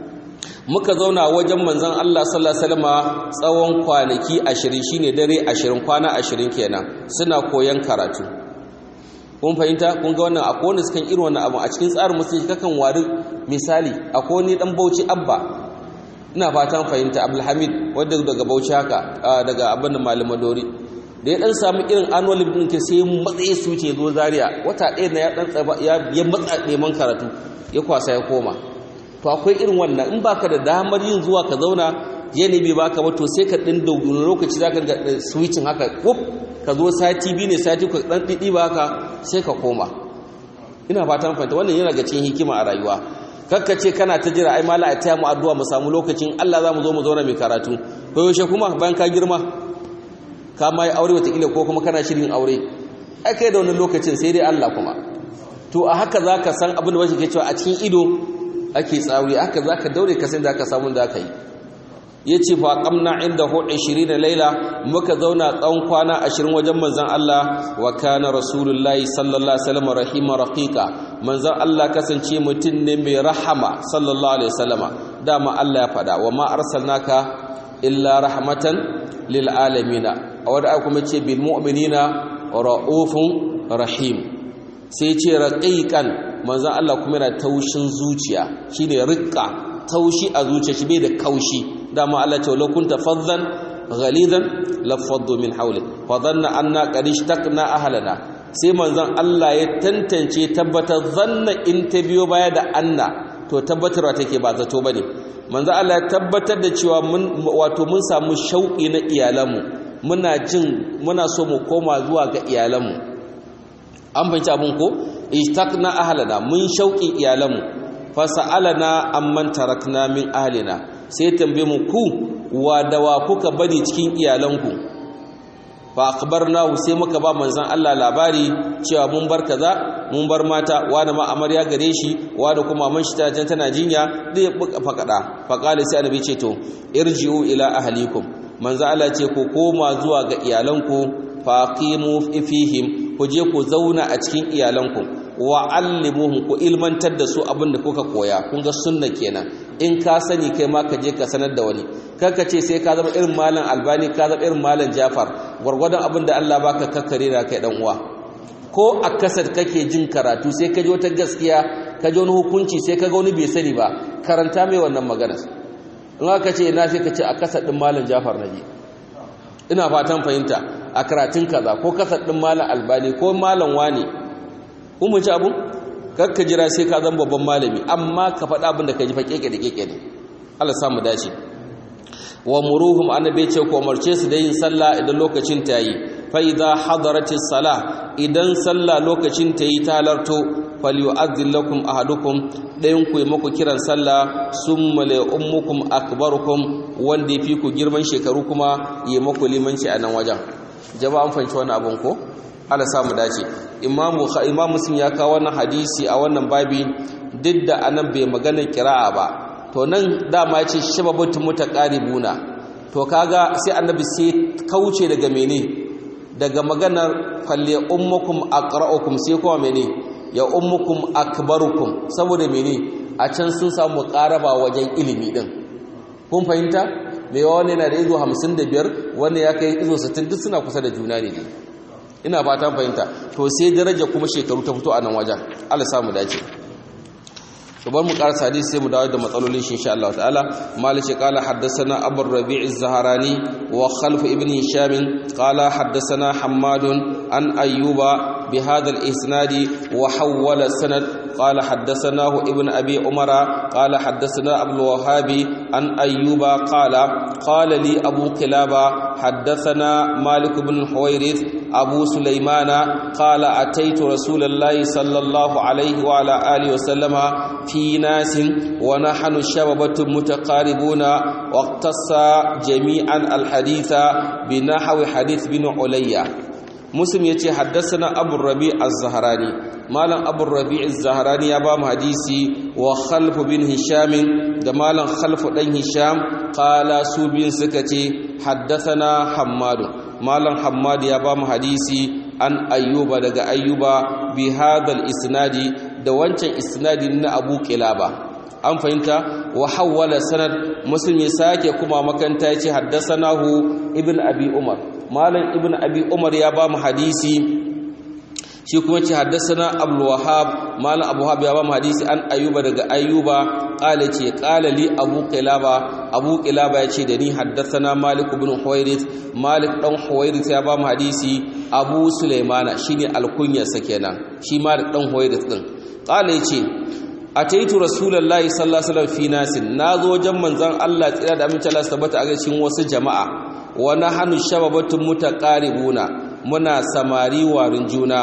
muka zauna wajen manzon Allah sallallahu alaihi wasallam tsawon kwanaki 20 shine dare 20 kwana 20 kenan suna koyan karatu kun fahimta kun ga wannan akwai wanda sukan irin wannan abu a cikin tsarin musulunci kakan wari misali akwai wani dan bauchi abba ina fatan fahimta abdulhamid wanda daga bauchi haka daga abin da malaman dori da ya dan samu irin annual din ke sai matsayi su ce zo zaria wata ɗaya na ya dan tsaba ya matsa neman karatu ya kwasa ya koma to akwai irin wannan in baka da damar yin zuwa ka zauna yanayi bai baka ba to sai ka ɗin da lokaci zaka ga switching haka wuf ka zo sati biyu ne sati ka dan didi ba haka sai ka koma ina fatan fahimta wannan yana ga cikin hikima a rayuwa kakka ce kana ta jira ai mala a taya mu addu'a mu samu lokacin Allah za mu zo mu zauna mai karatu ko yaushe kuma bayan ka girma ka ma yi aure watakila ko kuma kana shirin aure ai kai da wani lokacin sai dai Allah kuma to a haka za ka san abin da wasu ke cewa a cikin ido ake tsauri haka za ka daure ka san da ka samu da ka yi ya ce fa kamna inda hu 20 laila muka zauna tsawon kwana 20 wajen manzon Allah wa kana rasulullahi sallallahu alaihi wasallam rahima raqiqa manzon Allah kasance mutum ne mai rahama sallallahu alaihi wasallama dama Allah ya fada wa ma arsalnaka illa rahmatan lil alamin a wanda kuma ce bil mu'minina raufun rahim sai ce raqiqan manzon Allah kuma yana taushin zuciya shine riqqa taushi a zuciya shi bai da kaushi dama Allah ce walau kunta faddan ghalidan lafaddu min hawlik fa dhanna anna qad ishtaqna ahlana sai manzon Allah ya tantance tabbatar zanna in ta biyo baya da anna to tabbatarwa take ba zato bane manzon Allah ya tabbatar da cewa mun wato mun samu shauki na iyalanmu muna jin muna so mu koma zuwa ga iyalanmu an fahimci abun ko ishtaqna ahlana mun shauki iyalanmu fasa'alana amman tarakna min ahlina sai tambaye mu ku wa da wa kuka bari cikin iyalanku fa akhbarnahu sai muka ba manzon Allah labari cewa mun bar kaza mun bar mata wa da ma amarya gare shi wa da kuma man shi ta jan tana jinya dai fakada fa qala sai annabi ce to irji'u ila ahlikum manzon Allah ce ku koma zuwa ga iyalanku fa qimu fihim ku je ku zauna a cikin iyalanku wa allimuhum ku ilmantar da su abin da kuka koya kun ga sunna kenan in ka sani kai ma ka je ka sanar da wani kaka ce sai ka zama irin malam albani ka zama irin malam jafar gwargwadon abin da Allah baka kakkare da kai dan uwa ko a kasar kake jin karatu sai ka ji wata gaskiya ka ji wani hukunci sai ka ga wani bai sani ba karanta mai wannan magana in aka ce ina sai ka ce a kasar din malam jafar naje ina fatan fahimta a karatun kaza ko kasar din malam albani ko malam wani kun ci abun kakka jira sai ka zama babban malami amma ka faɗa abin da ka ji fa keke da keke ne Allah samu dace wa muruhum annabi ce ko umarce su da yin sallah idan lokacin ta yi fa idza hadaratis salah idan sallah lokacin ta yi ta halarto falyu'adhdhil lakum ahadukum dayan ku yi muku kiran sallah summa la ummukum akbarukum wanda yafi ku girman shekaru kuma yi muku limanci a nan wajen jama'an fanci wannan abun ko Allah samu dace imamu imam muslim ya kawo wannan hadisi a wannan babi duk da anan bai magana kira'a ba to nan dama ya ce shababatu mutaqaribuna to kaga sai annabi sai kauce daga mene daga maganar falle ummukum aqra'ukum sai kuma mene ya ummukum akbarukum saboda mene a can sun samu qaraba wajen ilimi din kun fahimta me wani yana da izo 55 wanda ya kai izo 60 duk suna kusa da juna ne ina fatan fahimta to sai daraja kuma shekaru ta fito a nan wajen Allah samu dace to bar mu karasa hadisi sai mu dawo da matsalolin shi insha Allah ta'ala malik qala haddathana abu rabi' az-zahrani wa khalf ibn hisham qala haddathana hammad an ayyuba بهذا الإسناد وحول السند قال حدثناه ابن أبي عمر قال حدثنا أبو الوهاب عن أيوب قال قال لي أبو كلابة حدثنا مالك بن الحويرث أبو سليمان قال أتيت رسول الله صلى الله عليه وعلى آله وسلم في ناس ونحن شببة متقاربون واقتص جميعا الحديث بنحو حديث بن عليا مسلم يتي حدثنا أبو الربيع الزهراني مالا أبو الربيع الزهراني يبام حديثي وخلف بن هشام دمالا خلف بن هشام قال سوبين سكتي حدثنا حماد مالا حماد يبام حديثي an ayyuba daga ayyuba bi hadal isnadi da wancan isnadi na abu kilaba an fahimta wa hawwala sanad muslim ya sake kuma makanta yace haddasanahu ibn abi umar malam ibn abi umar ya ba mu hadisi shi kuma ce haddasana abdul wahab malam abu wahab ya ba mu hadisi an ayyuba daga ayyuba qala ce qala li abu qilaba abu qilaba yace da ni haddasana malik ibn huwairith malik dan huwairith ya ba mu hadisi abu sulaimana shine alkunyarsa kenan shi malik dan huwairith din qala yace ataitu rasulullahi sallallahu alaihi wasallam fi nasin nazo wajen manzon Allah tsira da amince Allah tabbata a cikin wasu jama'a wa nahnu shababatun mutaqaribuna muna samari warin juna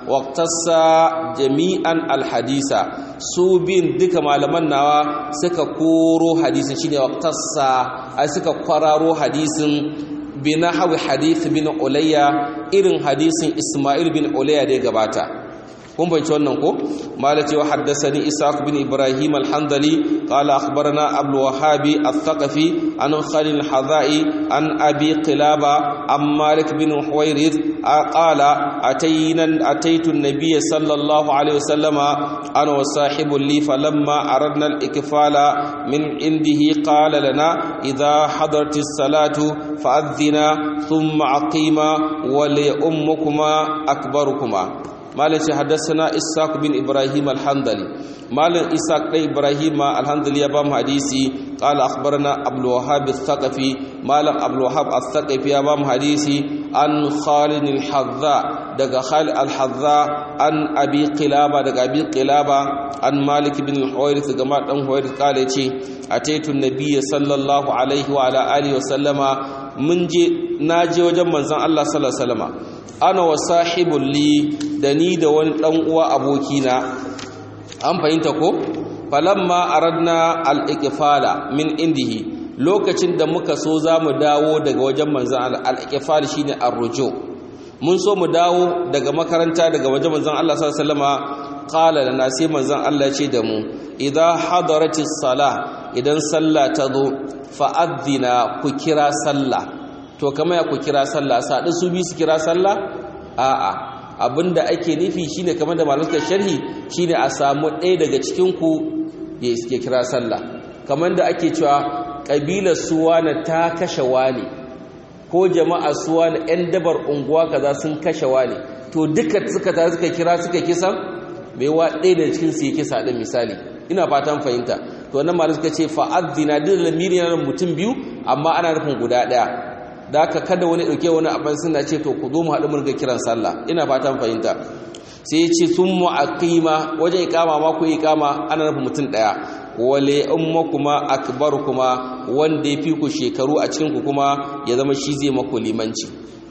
waqtassa jami'an alhadisa su bin duka malaman nawa suka koro hadisin shine waqtassa ai suka kwararo hadisin binahawi hadith bin ulayya irin hadisin isma'il bin ulayya da ya gabata kun bai wannan ko malati wa haddathani isaq bin ibrahim al-handali qala akhbarana abdul wahabi al-thaqafi an khalil al-hadai an abi qilaba am malik bin huwairith qala atayna ataytu an-nabiy sallallahu alayhi wasallama ana wa sahibu li falamma aradna al-ikfala min indihi qala lana idha hadarat as-salatu fa'adhina thumma aqima wa li ummukuma akbarukuma malam ce haddasana ishaq bin ibrahim al-handali malam ishaq dai ibrahim al-handali ya ba mu hadisi qala akhbarana abdul wahhab al-thaqafi malam abdul wahhab al-thaqafi ya ba mu hadisi an khalid al-hadza daga khalid al-hadza an abi qilaba daga abi qilaba an malik bin al-huwairith gama dan huwairith kale ce ataitu nabiyyi sallallahu alaihi wa ala alihi wa sallama mun je naje wajen manzon Allah sallallahu alaihi wa sallama ana wa sahibul li da ni da wani dan uwa abokina an fahimta ko falamma aradna al-iqfala min indihi lokacin da muka so zamu dawo daga wajen manzon al-iqfal shine ar-ruju mun so mu dawo daga makaranta daga wajen manzon Allah sallallahu alaihi wasallama qala lana sai manzon Allah ce da mu idza hadaratis salah idan sallah ta zo fa'adhina ku kira sallah to kama ya ku kira sallah saɗi su bi su kira sallah a'a abinda ake nufi shine kamar da malamai sharhi shine a samu ɗaya daga cikin ku ya iske kira sallah kamar da ake cewa ƙabilar suwana ta kashe wani ko jama'a suwana 'yan dabar unguwa kaza sun kashe wani to duka suka ta suka kira suka kisa mai wa ɗaya daga cikin su ya kisa ɗin misali ina fatan fahimta to wannan malamai suka ce fa'adina duk lamiri na mutum biyu amma ana nufin guda ɗaya da aka kada wani ɗauke wani abin suna ce to ku zo mu haɗu murga kiran sallah ina fatan fahimta sai ya ce sun mu aqima wajen iqama ma ku iqama ana nufin mutum ɗaya wale umma kuma akbar kuma wanda ya fi ku shekaru a cikin ku kuma ya zama shi zai maku limanci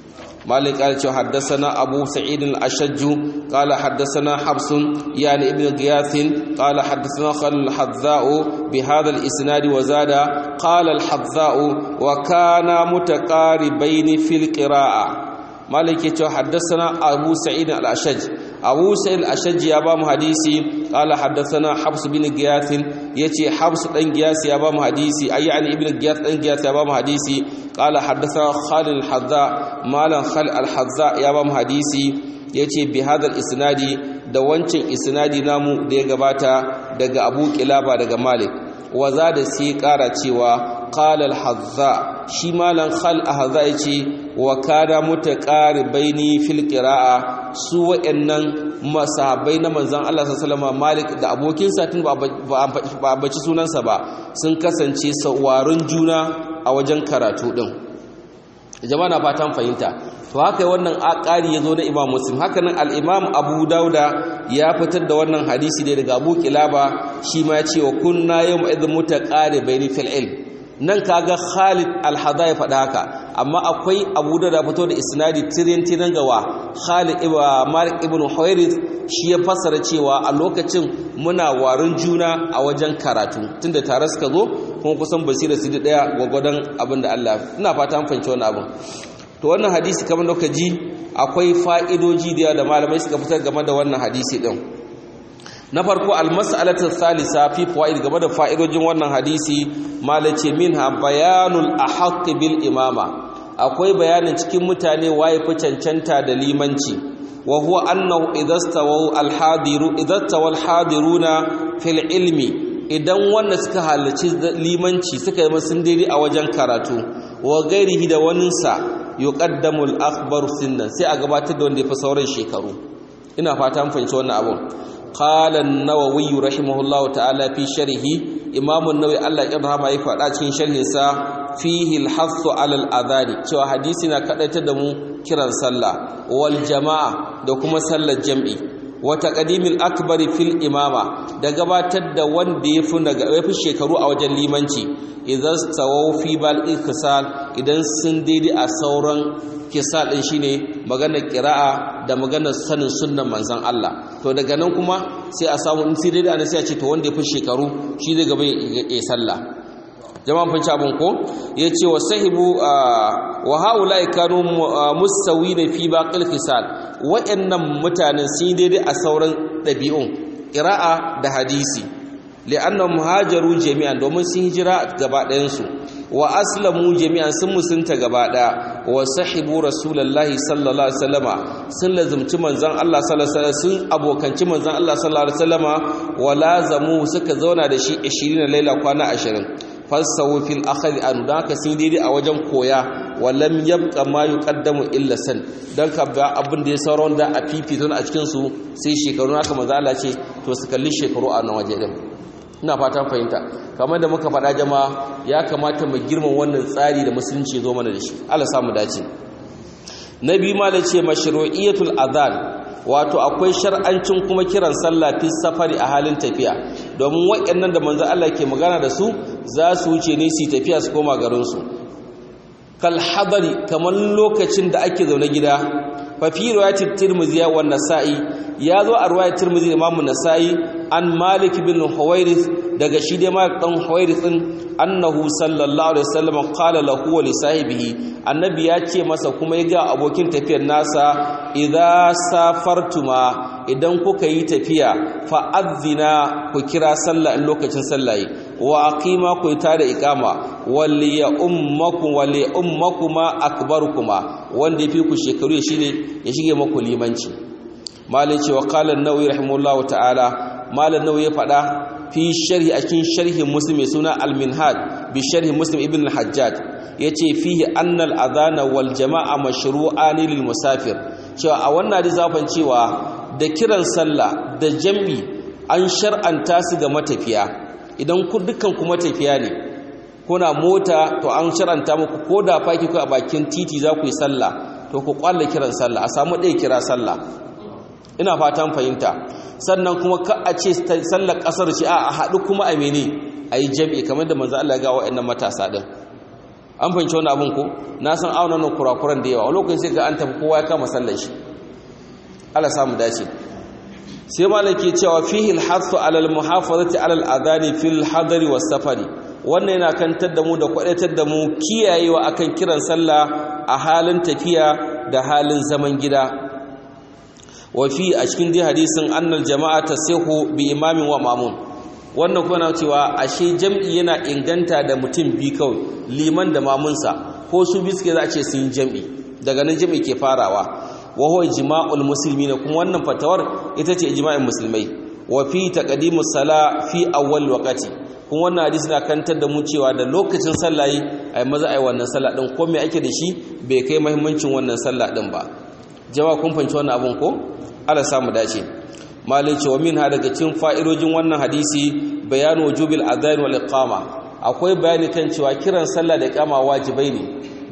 مالك قال حدثنا أبو سعيد الأشج قال حدثنا حبس يعني ابن غياث قال حدثنا خل الحذاء بهذا الإسناد وزاد قال الحذاء وكان متقاربين في القراءة مالك حدثنا أبو سعيد الأشج أبو سعيد الأشج يا بام حديثي قال حدثنا حبس بن غياث يتي حبس بن غياث يا بام حديثي أي يعني ابن غياث بن غياث يا بام حديثي قال حدثنا خالد الحذاء مالا خالد الحذاء يا بام حديثي yace bi hadal isnadi da wancan isnadi namu da ya gabata daga Abu Kilaba daga Malik waza da sai kara cewa qala al-hazza shi malan khal ahza yace wa kana mutaqaribaini fil qira'a su wa'annan masahabai na manzon Allah sallallahu alaihi Malik da abokin sa tun ba ba baci sunansa ba sun kasance sawarin juna a wajen karatu din jama'a na fatan fahimta to haka wannan ƙari ya zo na imam muslim haka nan al'imam abu dauda ya fitar da wannan hadisi ne daga abu kilaba shi ma ce wa kunna yau ma'izin muta ƙare bai ni fil'il nan kaga khalid alhada ya faɗa haka amma akwai abu dauda fito da isnadi tirin tirin gawa khalid malik ibn huwairith shi ya fassara cewa a lokacin muna warin juna a wajen karatu tunda tare suka zo kuma kusan basira su daya gwagwadon abin da Allah ina fata an fahimci wannan abin to wannan hadisi kamar da ji akwai fa'idoji da da malamai suka fitar game da wannan hadisi din na farko almas'alatu thalitha fi fawaid game da fa'idojin wannan hadisi malace minha bayanul ahq bil imama akwai bayanin cikin mutane waye fi cancanta da limanci wa huwa annahu idastawu alhadiru idastawu alhadiruna fil ilmi idan wanda suka halarci limanci suka yi sun daidai a wajen karatu wa gairihi da waninsa yuqaddamu al-akhbar sinnan sai a gabatar da wanda ya fi sauran shekaru ina fata an fahimci wannan abun qala an-nawawi rahimahullahu ta'ala fi sharhi imam an-nawawi Allah ya rahama ya faɗa cikin sharhin sa fihi al-hassu 'ala al-adhani cewa hadisi na kadaita da mu kiran sallah wal jama'a da kuma sallar jam'i wa taqdimil akbar fil imama da gabatar da wanda yafi daga yafi shekaru a wajen limanci idan stawaw fi bal iktisal idan sun daidai a sauran kisal din shine maganar qira'a da maganar sanin sunnan manzon Allah to daga nan kuma sai a samu in sai daidai ana sai a ce to wanda yafi shekaru shi zai gaba ya sallah jama'an fanci abin ko ya ce wa sahibu wa haulai kanu musawina fi baqil khisal wa'annan mutanen sun daidai a sauran ɗabi'un ƙira'a da hadisi li'annahum hajaru jami'an domin sun hijira gaba ɗayan su wa aslamu jami'an sun musunta gaba ɗaya wa sahibu rasulullahi sallallahu alaihi wasallama sun lazumci manzon Allah sallallahu alaihi wasallam sun abokanci manzon Allah sallallahu alaihi wasallama wa lazamu suka zauna da shi 20 laila kwana 20 fassawo fil akhari an don haka sun daidai a wajen koya walam yabqa ma yuqaddamu illa san dan ka ba abin da ya saura wanda a fifito a cikin su sai shekaru haka manzo Allah ce to su kalli shekaru a nan waje din ina fatan fahimta kamar da muka faɗa jama'a ya kamata mu girma wannan tsari da musulunci zo mana da shi Allah samu dace nabi ma da ce mashru'iyatul adhan wato akwai shar'ancin kuma kiran sallah fi safari a halin tafiya domin waɗannan da manzo Allah ke magana da su za su wuce ne su tafiya su koma garin su kal hadari kamar lokacin da ake zaune gida fa fi riwayatit tirmidhi wa nasa'i ya zo a riwayat tirmidhi da imamu nasa'i an malik bin huwairith daga shi dai malik dan huwairith din annahu sallallahu alaihi wasallam qala lahu wa li sahibihi annabi ya ce masa kuma ya ga abokin tafiyar nasa idza safartuma idan kuka yi tafiya fa adzina ku kira sallah in lokacin sallah yi wa aqima ku ta da iqama walli ya ummakum walli ummakuma akbarukuma wanda yafi ku shekaru shine ya shige maku limanci malai ce wa qala an-nawawi rahimahullahu ta'ala malam nawawi ya faɗa fi sharhi a cikin sharhin muslim mai suna al-minhaj bi sharhi muslim ibn al-hajjaj yace fihi anna al-adhana wal jama'a mashru'an lil musafir cewa a wannan zafin cewa da kiran sallah da jam'i an shar'anta su ga matafiya idan ku dukkan ku matafiya ne kuna mota to an shar'anta muku ko da faki ku a bakin titi za ku yi sallah to ku kwalle kiran sallah a samu ɗaya kira sallah ina fatan fahimta sannan kuma ka a ce sallar kasar ce a haɗu kuma a mene a yi jam'i kamar da manzo Allah ya ga wa'annan matasa ɗin an fahimci wani abin ko na san auna nan kurakuran da yawa a lokacin sai ga an tafi kowa ya kama sallar shi Allah samu dace sai malaki cewa fihi al-hasu ala al-muhafazati ala al-adani fil hadari was safari wannan yana kantar da mu da kwadaitar da mu kiyayewa akan kiran sallah a halin tafiya da halin zaman gida wafi a cikin dai hadisin annal jama'a tasihu bi imamin wa mamun wannan kuma cewa ashe jam'i yana inganta da mutum bi kawai liman da mamunsa ko su bi suke za a ce sun jam'i daga nan jam'i ke farawa wa huwa ijma'ul muslimin kuma wannan fatawar ita ce ijma'in musulmai wa fi taqdimus sala fi awwal waqti kuma wannan hadisi na kantar da mu cewa da lokacin sallah yi ai maza ai wannan sallah din ko me ake da shi bai kai muhimmancin wannan sallah din ba jama'a kun fanci wannan abun ko Allah samu dace malai cewa min ha daga cikin fa'irojin wannan hadisi bayanu wujubil adhan wal iqama akwai bayani kan cewa kiran sallah da iqama wajibai ne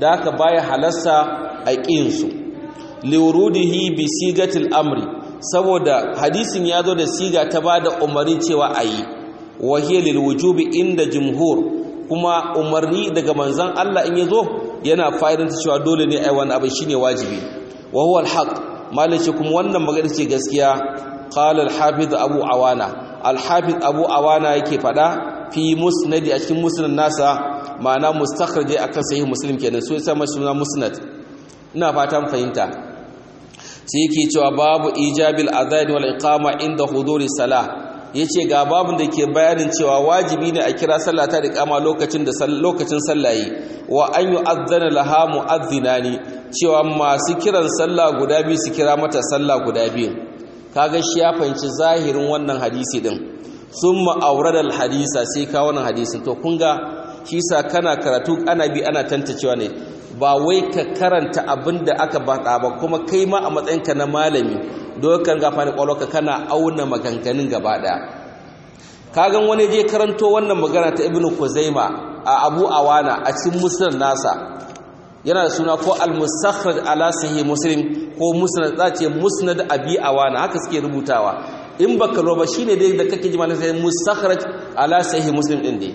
da haka baya halassa a ƙinsu liwurudihi bi sigatil amri saboda hadisin ya zo da siga ta ba da umarni cewa a yi wahiyar lilwujubi inda jumhur kuma umarni daga manzan Allah in ya zo yana fa'idanta cewa dole ne ai wani abu shine wajibi wa huwa alhaq malaci kuma wannan magana ce gaskiya qala alhafiz abu awana alhafiz abu awana yake fada fi musnad a cikin musnad nasa ma'ana mustakhraj akan sahih muslim kenan so yasa mashi suna musnad ina fatan fahimta sai yake cewa babu ijabil adhan wal iqama inda huduri salah yace ga babun da ke bayanin cewa wajibi ne a kira sallah ta iqama lokacin da lokacin sallaye wa an yu'adhdhana laha mu'adhdhinani cewa masu kiran sallah guda biyu su kira mata sallah guda biyu kaga shi ya fahimci zahirin wannan hadisi din summa awrada hadisa sai ka wannan hadisin to kun ga shi sa kana karatu ana bi ana tantacewa ne ba wai ka karanta abin da aka baka ba kuma kai ma a matsayinka na malami dokar gafa da kwalwarka kana auna maganganun gaba daya kagan wani je karanto wannan magana ta ibnu kuzaima a abu awana a cikin musnad nasa yana da suna ko al-mustakhraj ala sahih muslim ko musnad zace musnad abi awana haka suke rubutawa in baka roba shine dai da kake ji malamin sai mustakhraj ala sahih muslim din dai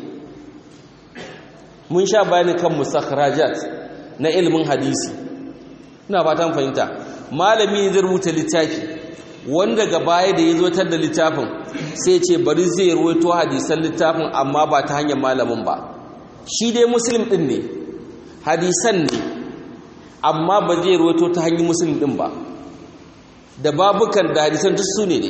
mun sha bayani kan mustakhrajat na ilimin hadisi ina fatan fahimta malami ne zai rubuta littafi wanda ga baya da ya zo tar da littafin sai ce bari zai ruwaito hadisan littafin amma ba ta hanyar malamin ba shi dai muslim din ne hadisan ne amma ba zai ruwaito ta hanyar muslim din ba da babukan da hadisan duk su ne ne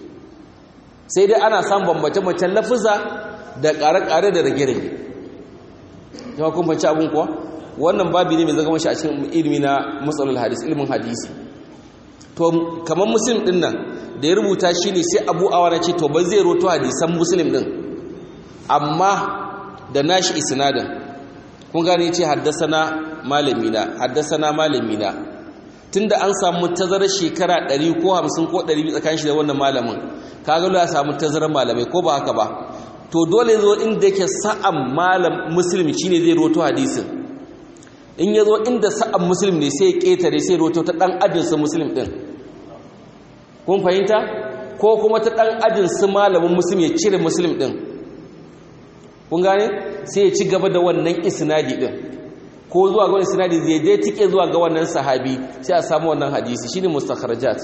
sai dai ana samun bambance-bambancen lafuza da ƙare-ƙare da rage-rage yawa kun fanci abin kuwa wannan babi ne mai zama shi a cikin ilimi na matsalar hadis ilimin hadisi to kamar muslim din nan da ya rubuta shi ne sai abu awana ce to ba zai roto hadisan muslim din amma da nashi isnadin kun gane ce haddasana malamina haddasana malamina tunda an samu tazarar shekara 100 ko 50 ko 100 tsakanin shi da wannan malamin kaga ya samu tazarar malamai ko ba haka ba to dole zo inda yake sa'an malam muslim shine zai roto hadisin in ya zo inda sa'an muslim ne sai ya ƙetare sai roto ta ɗan ajinsu muslim ɗin kun fahimta ko kuma ta ɗan ajinsu malamin muslim ya cire muslim ɗin kun gane sai ya ci gaba da wannan isnadi ɗin ko zuwa ga wani isnadi zai dai tike zuwa ga wannan sahabi sai a samu wannan hadisi shine mustakharajat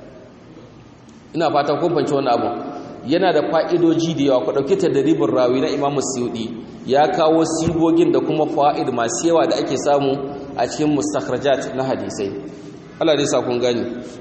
ina fatan kun fahimci wannan abu yana da fa'idoji da yawa ku ɗauki tadribin rawi na imamu suyudi ya kawo sigogin da kuma fa'id masu yawa da ake samu a cikin mustakhrajat na hadisai Allah dai sa kun gani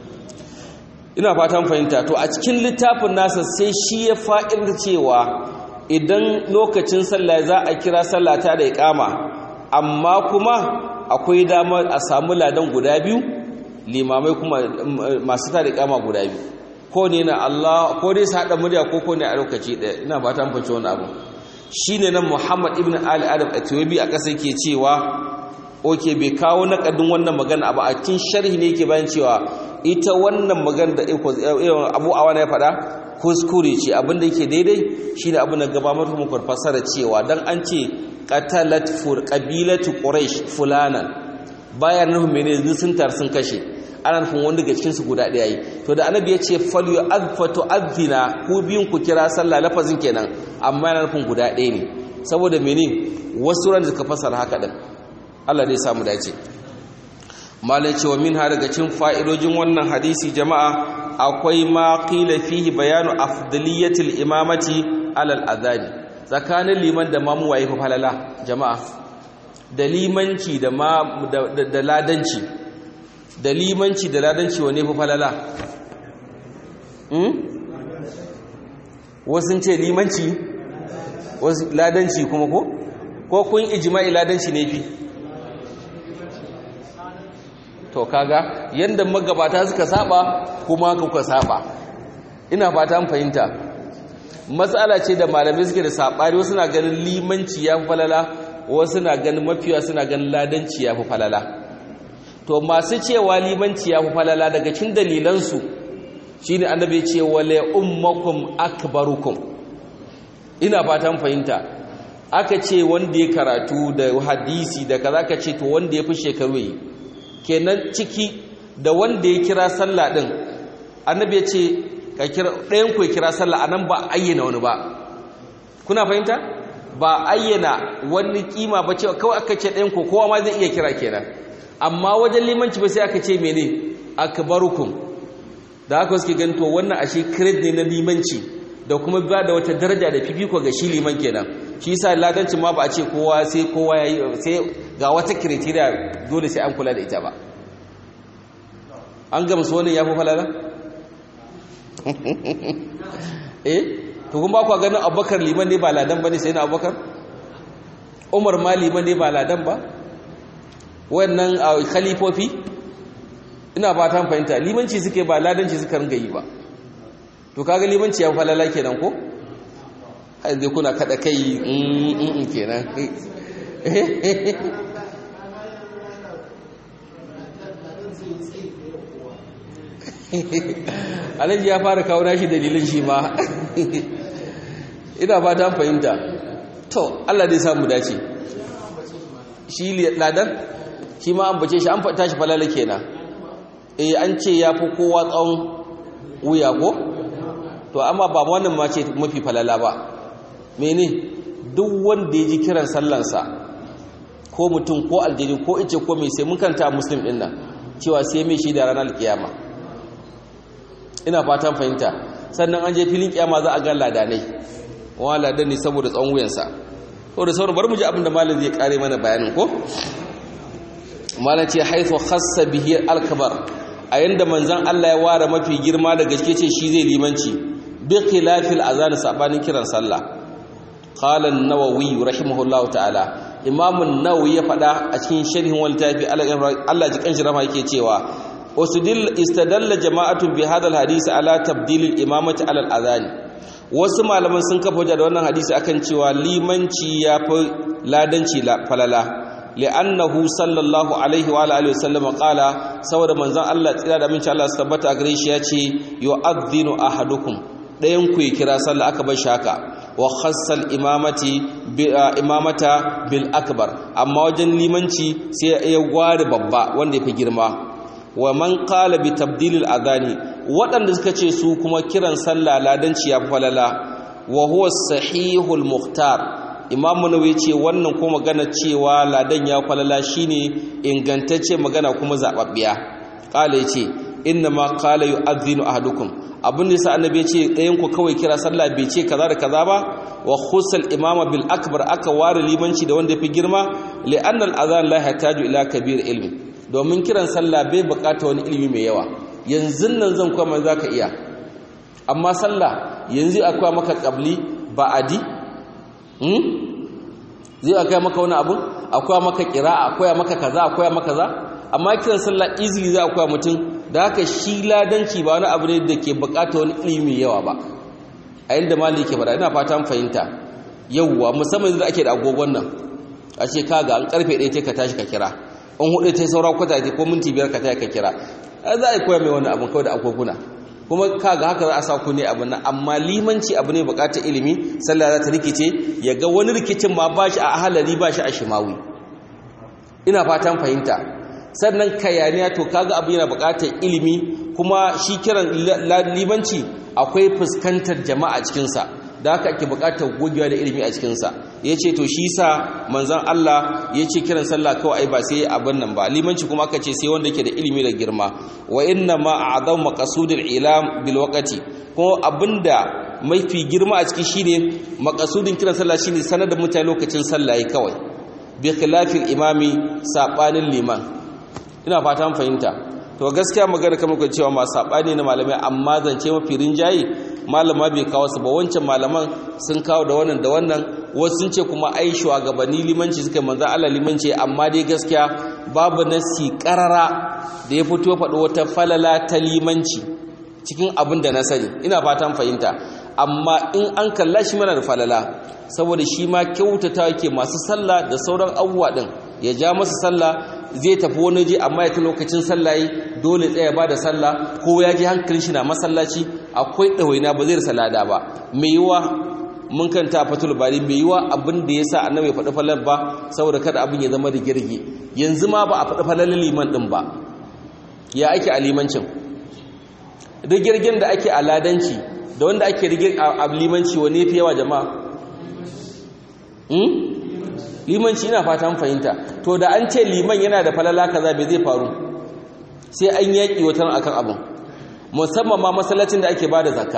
ina fatan fahimta to a cikin littafin nasa sai shi ya fa'ir cewa idan lokacin sallah za a kira sallata da iqama amma kuma akwai damar a samu ladan guda biyu limamai kuma masu ta da iqama guda biyu ko ne na Allah ko dai su haɗa murya ko ko ne a lokaci ɗaya ina fatan fahimci wani abu shine nan Muhammad ibn Ali Adam Atiwabi a ƙasa yake cewa oke bai kawo naƙadin wannan magana abu a cikin sharhi ne yake bayan cewa ita wannan magana da Abu Awana ya faɗa kuskure ce abin da yake daidai shine abin da gaba mata muku fasara cewa dan an ce qatalat fur qabilatu quraish fulanan bayan nuhu menene sun tar sun kashe ana nufin wanda daga cikinsu guda ɗaya yi to da annabi ya ce falyu azfatu azina ku biyun ku kira sallah lafazin kenan amma yana nufin guda ɗaya ne saboda mene wasu ran da suka fasara haka din Allah dai samu dace malai cewa min ha daga cikin fa'idojin wannan hadisi jama'a akwai ma qila fihi bayanu afdaliyatil imamati alal adhani tsakanin liman da mamu waye fa falala jama'a da limanci da ma da ladanci da limanci da ladanci wane fi falala wasu ce limanci wasu ladanci kuma ko ko kun ijma'i ladanci ne fi to kaga yanda magabata suka saba kuma kuka saba ina fata an fahimta matsala ce da malamai suke da sabari wasu na ganin limanci ya fi falala wasu na ganin mafiya suna ganin ladanci ya fi falala to masu cewa limanci ya fi falala daga cin dalilansu shi ne annabi ce wale ummakum akbarukum ina fatan fahimta aka ce wanda ya karatu da hadisi da kaza ka ce to wanda ya fi shekaru yi kenan ciki da wanda ya kira sallah din annabi ya ce ka kira ɗayan ku ya kira sallah anan ba ayyana wani ba kuna fahimta ba ayyana wani kima ba ce kawai aka ce ɗayan ku kowa ma zai iya kira kenan amma wajen limanci ba sai aka ce mene akbarukum da haka suke ganin to wannan ashe credit ne na limanci da kuma ba da wata daraja da fifiko ga shi liman kenan shi yasa ladancin ma ba a ce kowa sai kowa yayi sai ga wata criteria dole sai an kula da ita ba an gamsu wannan yafi falala eh to kun ba ku ganin Abubakar liman ne ba ladan bane sai na Abubakar Umar ma liman ne ba ladan ba wannan khalifofi ina ba ta fahimta limanci suke ba ladanci suka ringa yi ba to kaga limanci ya falala kenan ko har zai kuna kada kai in kenan alhaji ya fara kawo nashi dalilin shi ma ina ba ta fahimta to Allah dai samu dace shi ladan shi ma an bace shi an fata shi falala kenan eh an ce ya fi kowa tsawon wuya ko to amma ba wannan ma ce mafi falala ba mene duk wanda ya ji kiran sallansa ko mutum ko aljini ko ice ko mai sai mun kanta muslim din nan cewa sai mai shi da ranar kiyama ina fatan fahimta sannan an je filin kiyama za a ga ladanai wa ladan ne saboda tsawon wuyansa to da sauran bari mu ji abin da malam zai kare mana bayanin ko malam ce haithu khassa bihi al-akbar a yanda manzon Allah ya ware mafi girma da gaske ce shi zai limanci bi khilafil azan sabanin kiran sallah qala an-nawawi rahimahullahu ta'ala imam an-nawawi ya fada a cikin sharhin wal tafi Allah ji kanshi rama yake cewa usdil istadalla jama'atu bi hadha al-hadith ala tabdil al-imamati ala al-adhan wasu malaman sun kafa hujja da wannan hadisi akan cewa limanci ya fi ladanci falala li'annahu sallallahu alaihi wa alihi wasallam qala saboda manzon Allah tsira da minci Allah su tabbata gare shi yace yu'adhdhinu ahadukum dayan ku ya kira sallah aka bar shaka wa khassal imamati bi imamata bil akbar amma wajen limanci sai ya gware babba wanda yafi girma wa man qala bi tabdil al adani waɗanda suka ce su kuma kiran sallah ladanci ya falala wa huwa sahihul muhtar imamu nawawi ce wannan ko magana cewa ladan ya falala shine ingantacce magana kuma zababbiya kala yace inna ma qala yu'adhdhinu ahadukum abin da yasa annabi ya ce ɗayan ku kawai kira sallah bai ce kaza da kaza ba wa khusal imama bil akbar aka ware limanci da wanda fi girma li anna al adhan la yahtaju ila kabir ilmi domin kiran sallah bai bukata wani ilimi mai yawa yanzu nan zan kuma zaka iya amma sallah yanzu akwai maka qabli ba'adi zai akwai maka wani abu akwai maka kira'a akwai maka kaza akwai maka kaza amma kiran sallah easily za akwai mutum da haka shi ladanci ba wani abu ne da ke bukata wani ilimi yawa ba a yadda mali ke fada ina fata fahimta yawwa musamman yanzu ake da agogon nan a ce kaga an karfe ɗaya ka tashi ka kira an hudu ta saura kwata ko minti biyar ka tashi ka kira za a koya mai wani abu kawai da agoguna kuma kaga haka za a sa ku ne abu nan amma limanci abu ne bukatar ilimi sallah za ta rikice ya ga wani rikicin ma ba shi a ahalari ba shi a shimawi ina fatan fahimta sannan kayaniya to kaga abu yana bukatar ilimi kuma shi kiran limanci akwai fuskantar jama'a cikinsa da haka ake bukatar gogewa da ilimi a cikinsa ya ce to shi sa manzan Allah ya ce kiran sallah kawai ai ba sai abin nan ba limanci kuma aka ce sai wanda ke da ilimi da girma wa inna ma a'zam maqasudil ilam bil waqti ko abinda mafi girma a ciki shine maqasudin kiran sallah shine sanar da mutane lokacin sallah yi kawai bi khilafil imami sabanin liman ina fata mun fahimta to gaskiya magana kamar ku cewa ma sabani na malamai amma zance mafi rinjaye malama bai kawo su ba wancan malaman sun kawo da wannan da wannan wasu sun ce kuma ai shugabanni limanci suka manzo Allah limanci amma dai gaskiya babu nasi karara da ya fito faɗo wata falala ta limanci cikin abin da na sani ina fatan fahimta amma in an kalla shi mana da falala saboda shi ma kyautata yake masu sallah da sauran abubuwa din ya ja masa sallah zai tafi wani je amma ya ta lokacin sallah dole tsaya ba da sallah ko ya ji hankalin shi na masallaci akwai ɗawaina ba zai rasa lada ba mai yiwa mun kanta fatul bari bai yi wa abin da ya sa annabi ya faɗi falal ba saboda kada abin ya zama da girgi yanzu ma ba a faɗi falalin liman ɗin ba ya ake a limancin rigirgin da ake a ladanci da wanda ake rigir a limanci wane fi yawa jama'a limanci ina fatan fahimta to da an ce liman yana da falala kaza bai zai faru sai an yaƙi watan akan abin musamman ma masallacin da ake bada zakka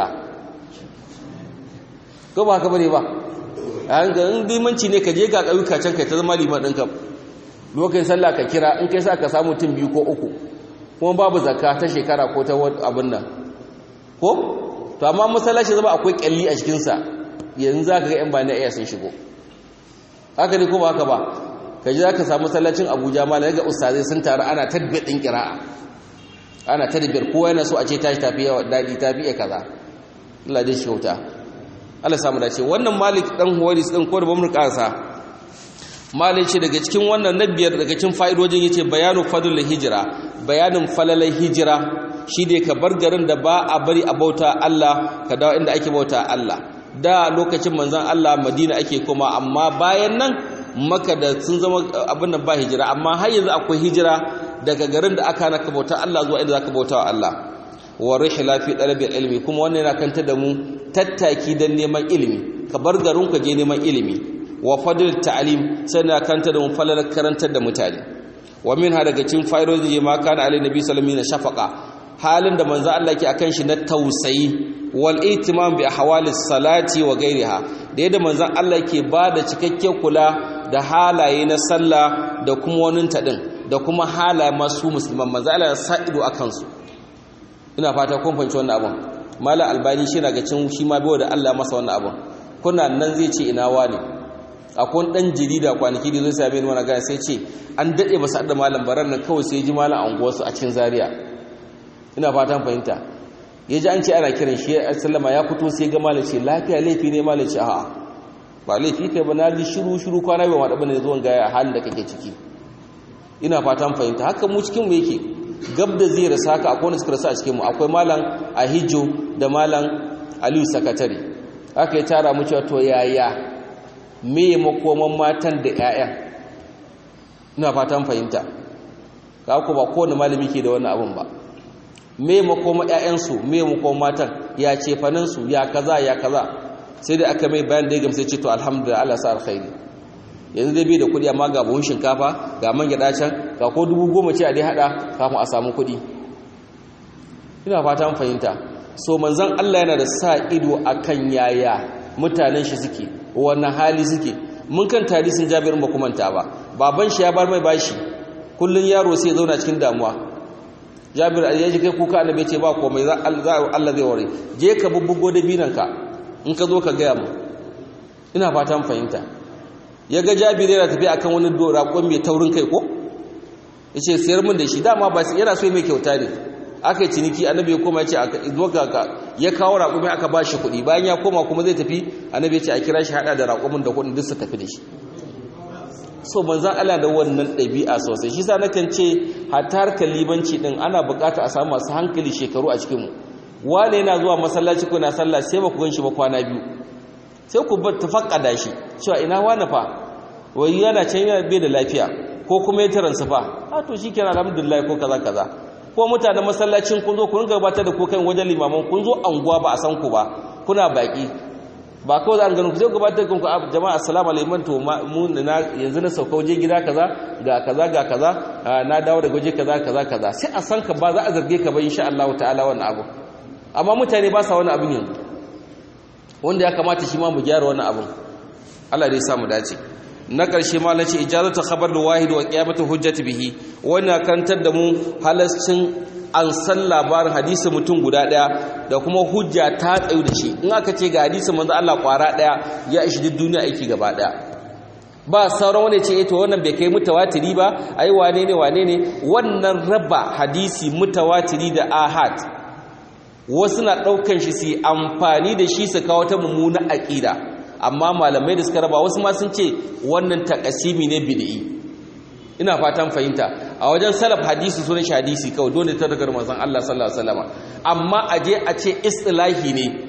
ko ba haka bane ba an ga limanci ne ka je ga ƙauyuka can kai ta zama liman ɗinka lokacin sallah ka kira in kai sa ka samu mutum biyu ko uku kuma babu zakka ta shekara ko ta abin nan ko to amma masallaci zama akwai kyalli a cikinsa yanzu za ka ga 'yan bani iya sun shigo haka ne ko ba haka ba ka ji za ka samu masallacin abuja ma ga ustazai sun taru ana tabbiyar ɗin kira'a ana tabbiyar kowa yana so a ce tashi tafi yawa daɗi tafi iya kaza Allah dai shi wuta Allah samu dace wannan malik dan huwaris din ko da bamu kasa malik ce daga cikin wannan na biyar daga cikin fa'idojin yace bayanu fadlul hijra bayanin falalai hijira shi ne ka bar garin da ba a bari a bauta Allah ka dawo inda ake bauta Allah da lokacin manzon Allah Madina ake koma amma bayan nan maka da sun zama abin da ba hijira amma har yanzu akwai hijira daga garin da aka naka bauta Allah zuwa inda zaka bauta wa Allah wa rihla fi talabil ilmi kuma wannan yana kanta da mu tattaki dan neman ilimi ka bar garin ka je neman ilimi wa fadl ta'lim sai na kanta da mu falal karantar da mutane wa minha daga cikin fa'idodi ma kana alai nabi sallallahu alaihi wasallam shafaqa halin da manzo Allah ke akan shi na tausayi wal ihtimam bi ahwali salati wa ghairiha da yadda manzo Allah ke bada cikakken kula da halaye na sallah da kuma wani tadin da kuma halaye masu musulman manzo Allah ya sa ido akan su ina fata kun fahimci wannan abun mala albani shi na ga cin shi ma bai da Allah masa wannan abun kuna nan zai ce ina wani akwai dan jarida kwanaki da zai same ni wani gaya sai ce an dade ba da malam baran nan kawai sai ji malam anguwarsu a cikin zaria ina fatan fahimta ya ji an ce ana kiran shi sallama ya fito sai ga malam ce lafiya laifi ne malam ce a'a ba laifi kai ba na ji shiru shiru kwana bai wada bane zuwan gaya halin da kake ciki ina fatan fahimta haka mu cikin mu yake gab da zai rasa haka akwai wanda suka rasa a cikin mu akwai malam ahijo da malam aliyu sakatare haka ya tara mu cewa to yaya me makoman matan da 'ya'yan ina fatan fahimta ka ku ba kowane malami ke da wannan abun ba me makoma ƴaƴansu me makoma matan ya ce faninsu ya kaza ya kaza sai da aka mai bayan da ya gamsa ce to alhamdulillah Allah sa alkhairi yanzu dai bai da kuɗi amma ga buhun shinkafa ga man gyaɗa can ga ko dubu goma ce a dai haɗa kafin a samu kuɗi ina fata fahimta so manzon Allah yana da sa ido akan yaya mutanen shi suke wannan hali suke mun kan tarihin Jabir ba kuma ta ba baban shi ya bar mai bashi kullun yaro sai ya zauna cikin damuwa jabir ya ji kai kuka annabi ce ba komai za Allah zai ware je ka bubbugo da binanka in ka zo ka gaya mu ina fatan fahimta ya ga jabir yana tafi akan wani raƙon mai taurin kai ko yace sayar min da shi dama ba yana so mai kyauta ne aka yi ciniki annabi ya koma ya ce aka zo ka ya kawo raƙumi aka ba shi kuɗi bayan ya koma kuma zai tafi annabi ya ce a kira shi haɗa da raƙumin da kuɗin duk su tafi da shi so manzan Allah da wannan ɗabi'a sosai shi sa nakan ce hatta harkar libanci ɗin ana buƙata a samu masu hankali shekaru a cikinmu wane yana zuwa masallaci kuna sallah sai ba ku gan shi ba kwana biyu sai ku tafakkada shi cewa ina wane fa wai yana can yana bai da lafiya ko kuma ya taransa fa a to shi kenan alhamdulillah ko kaza kaza ko mutanen masallacin kun zo kun gabatar da ko kan wajen limaman kun zo anguwa ba a san ku ba kuna baki ba kawai za a ganin ku zai gabatar da ku jama'a assalamu alaikum to mu na yanzu na sauka waje gida kaza ga kaza ga kaza na dawo daga waje kaza kaza kaza sai a san ka ba za a zarge ka ba insha Allah ta'ala wannan abu amma mutane ba sa wani abin yanzu wanda ya kamata shi ma mu gyara wannan abin Allah dai sa mu dace na ƙarshe ma nace ijazatu khabar wahid wa qiyamatu hujjati bihi wannan kantar da mu halascin an san labarin hadisi mutum guda daya da kuma hujja ta tsayu da shi in aka ce ga hadisi manzo Allah kwara daya ya ishi duk duniya aiki gaba daya ba sauran wani ce to wannan bai kai mutawatiri ba ai wane ne wane ne wannan raba hadisi mutawatiri da ahad wasu na daukan shi su amfani da shi su kawo ta mummuna aqida amma malamai da suka raba wasu ma sun ce wannan takasimi ne bid'i ina fatan fahimta a wajen salaf hadisi sunan shi hadisi kawai dole ta daga manzon Allah sallallahu alaihi wasallam amma aje a ce istilahi ne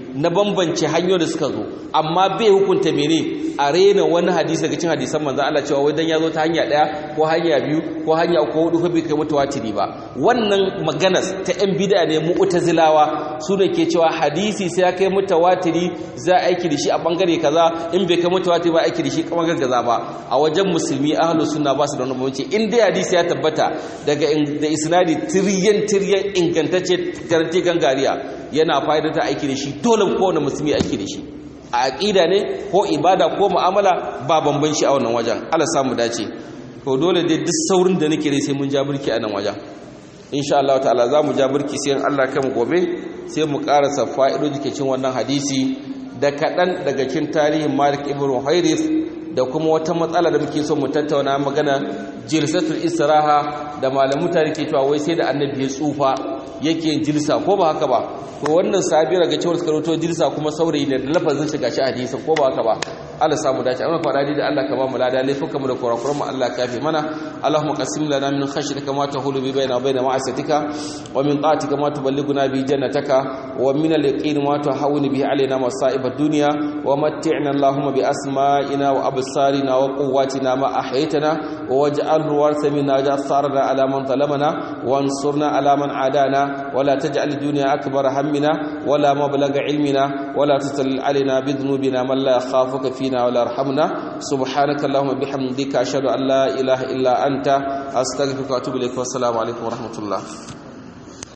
na bambance hanyoyin da suka zo amma bai hukunta mene a rena wani hadisi daga cikin hadisan manzo Allah cewa wai dan ya zo ta hanya daya ko hanya biyu ko hanya uku ko hudu ko bai kai mutawatiri ba wannan maganas ta yan bid'a ne mu'tazilawa su ne ke cewa hadisi sai ya kai mutawatiri za a aiki da shi a bangare kaza in bai kai mutawatiri ba aiki da shi kamar kaza ba a wajen musulmi ahlus sunna ba su da wani bambanci in dai hadisi ya tabbata daga da isnadi tiryan tiryan ingantacce garanti gangariya yana fa'idar ta aiki da shi dole kowane musulmi aiki da shi a aqida ne ko ibada ko mu'amala ba bamban shi a wannan wajen Allah samu dace to dole dai duk saurin da nake sai mun ja burki a nan wajen insha Allah ta'ala za mu ja burki sai Allah kai mu gobe sai mu karasa fa'idoji ke cin wannan hadisi da kaɗan daga cikin tarihin Malik ibn Huwairith da kuma wata matsala da muke so mu tattauna magana jilsatul istiraha da malamu tare ke cewa wai sai da annabi ya tsufa yake jilsa ko ba haka ba to wannan sabira ga cewar karoto jilsa kuma saurayi ne da lafazin shiga shi hadisi ko ba haka ba Allah samu dace amma fara da Allah ka ba mu lada laifuka mu da kurakuran mu Allah ka fi mana Allahumma qasim lana min khashyatika ma tahulu bi baina wa baina ma'asatika wa min ta'atika ma tuballighuna bi jannataka wa min al-yaqin ma tuhawwinu bihi alaina masa'ib ad-dunya wa matti'na Allahumma bi asma'ina wa absarina wa quwwatina ma ahyaytana waj'alhu warsa minna ja'farna ala man zalamana wansurna ala man adana ولا تجعل الدنيا أكبر همنا ولا مبلغ علمنا ولا تسلل علينا بذنوبنا من لا يخافك فينا ولا يرحمنا سبحانك اللهم بحمدك أشهد أن لا إله إلا أنت أستغفرك وأتوب إليك والسلام عليكم ورحمة الله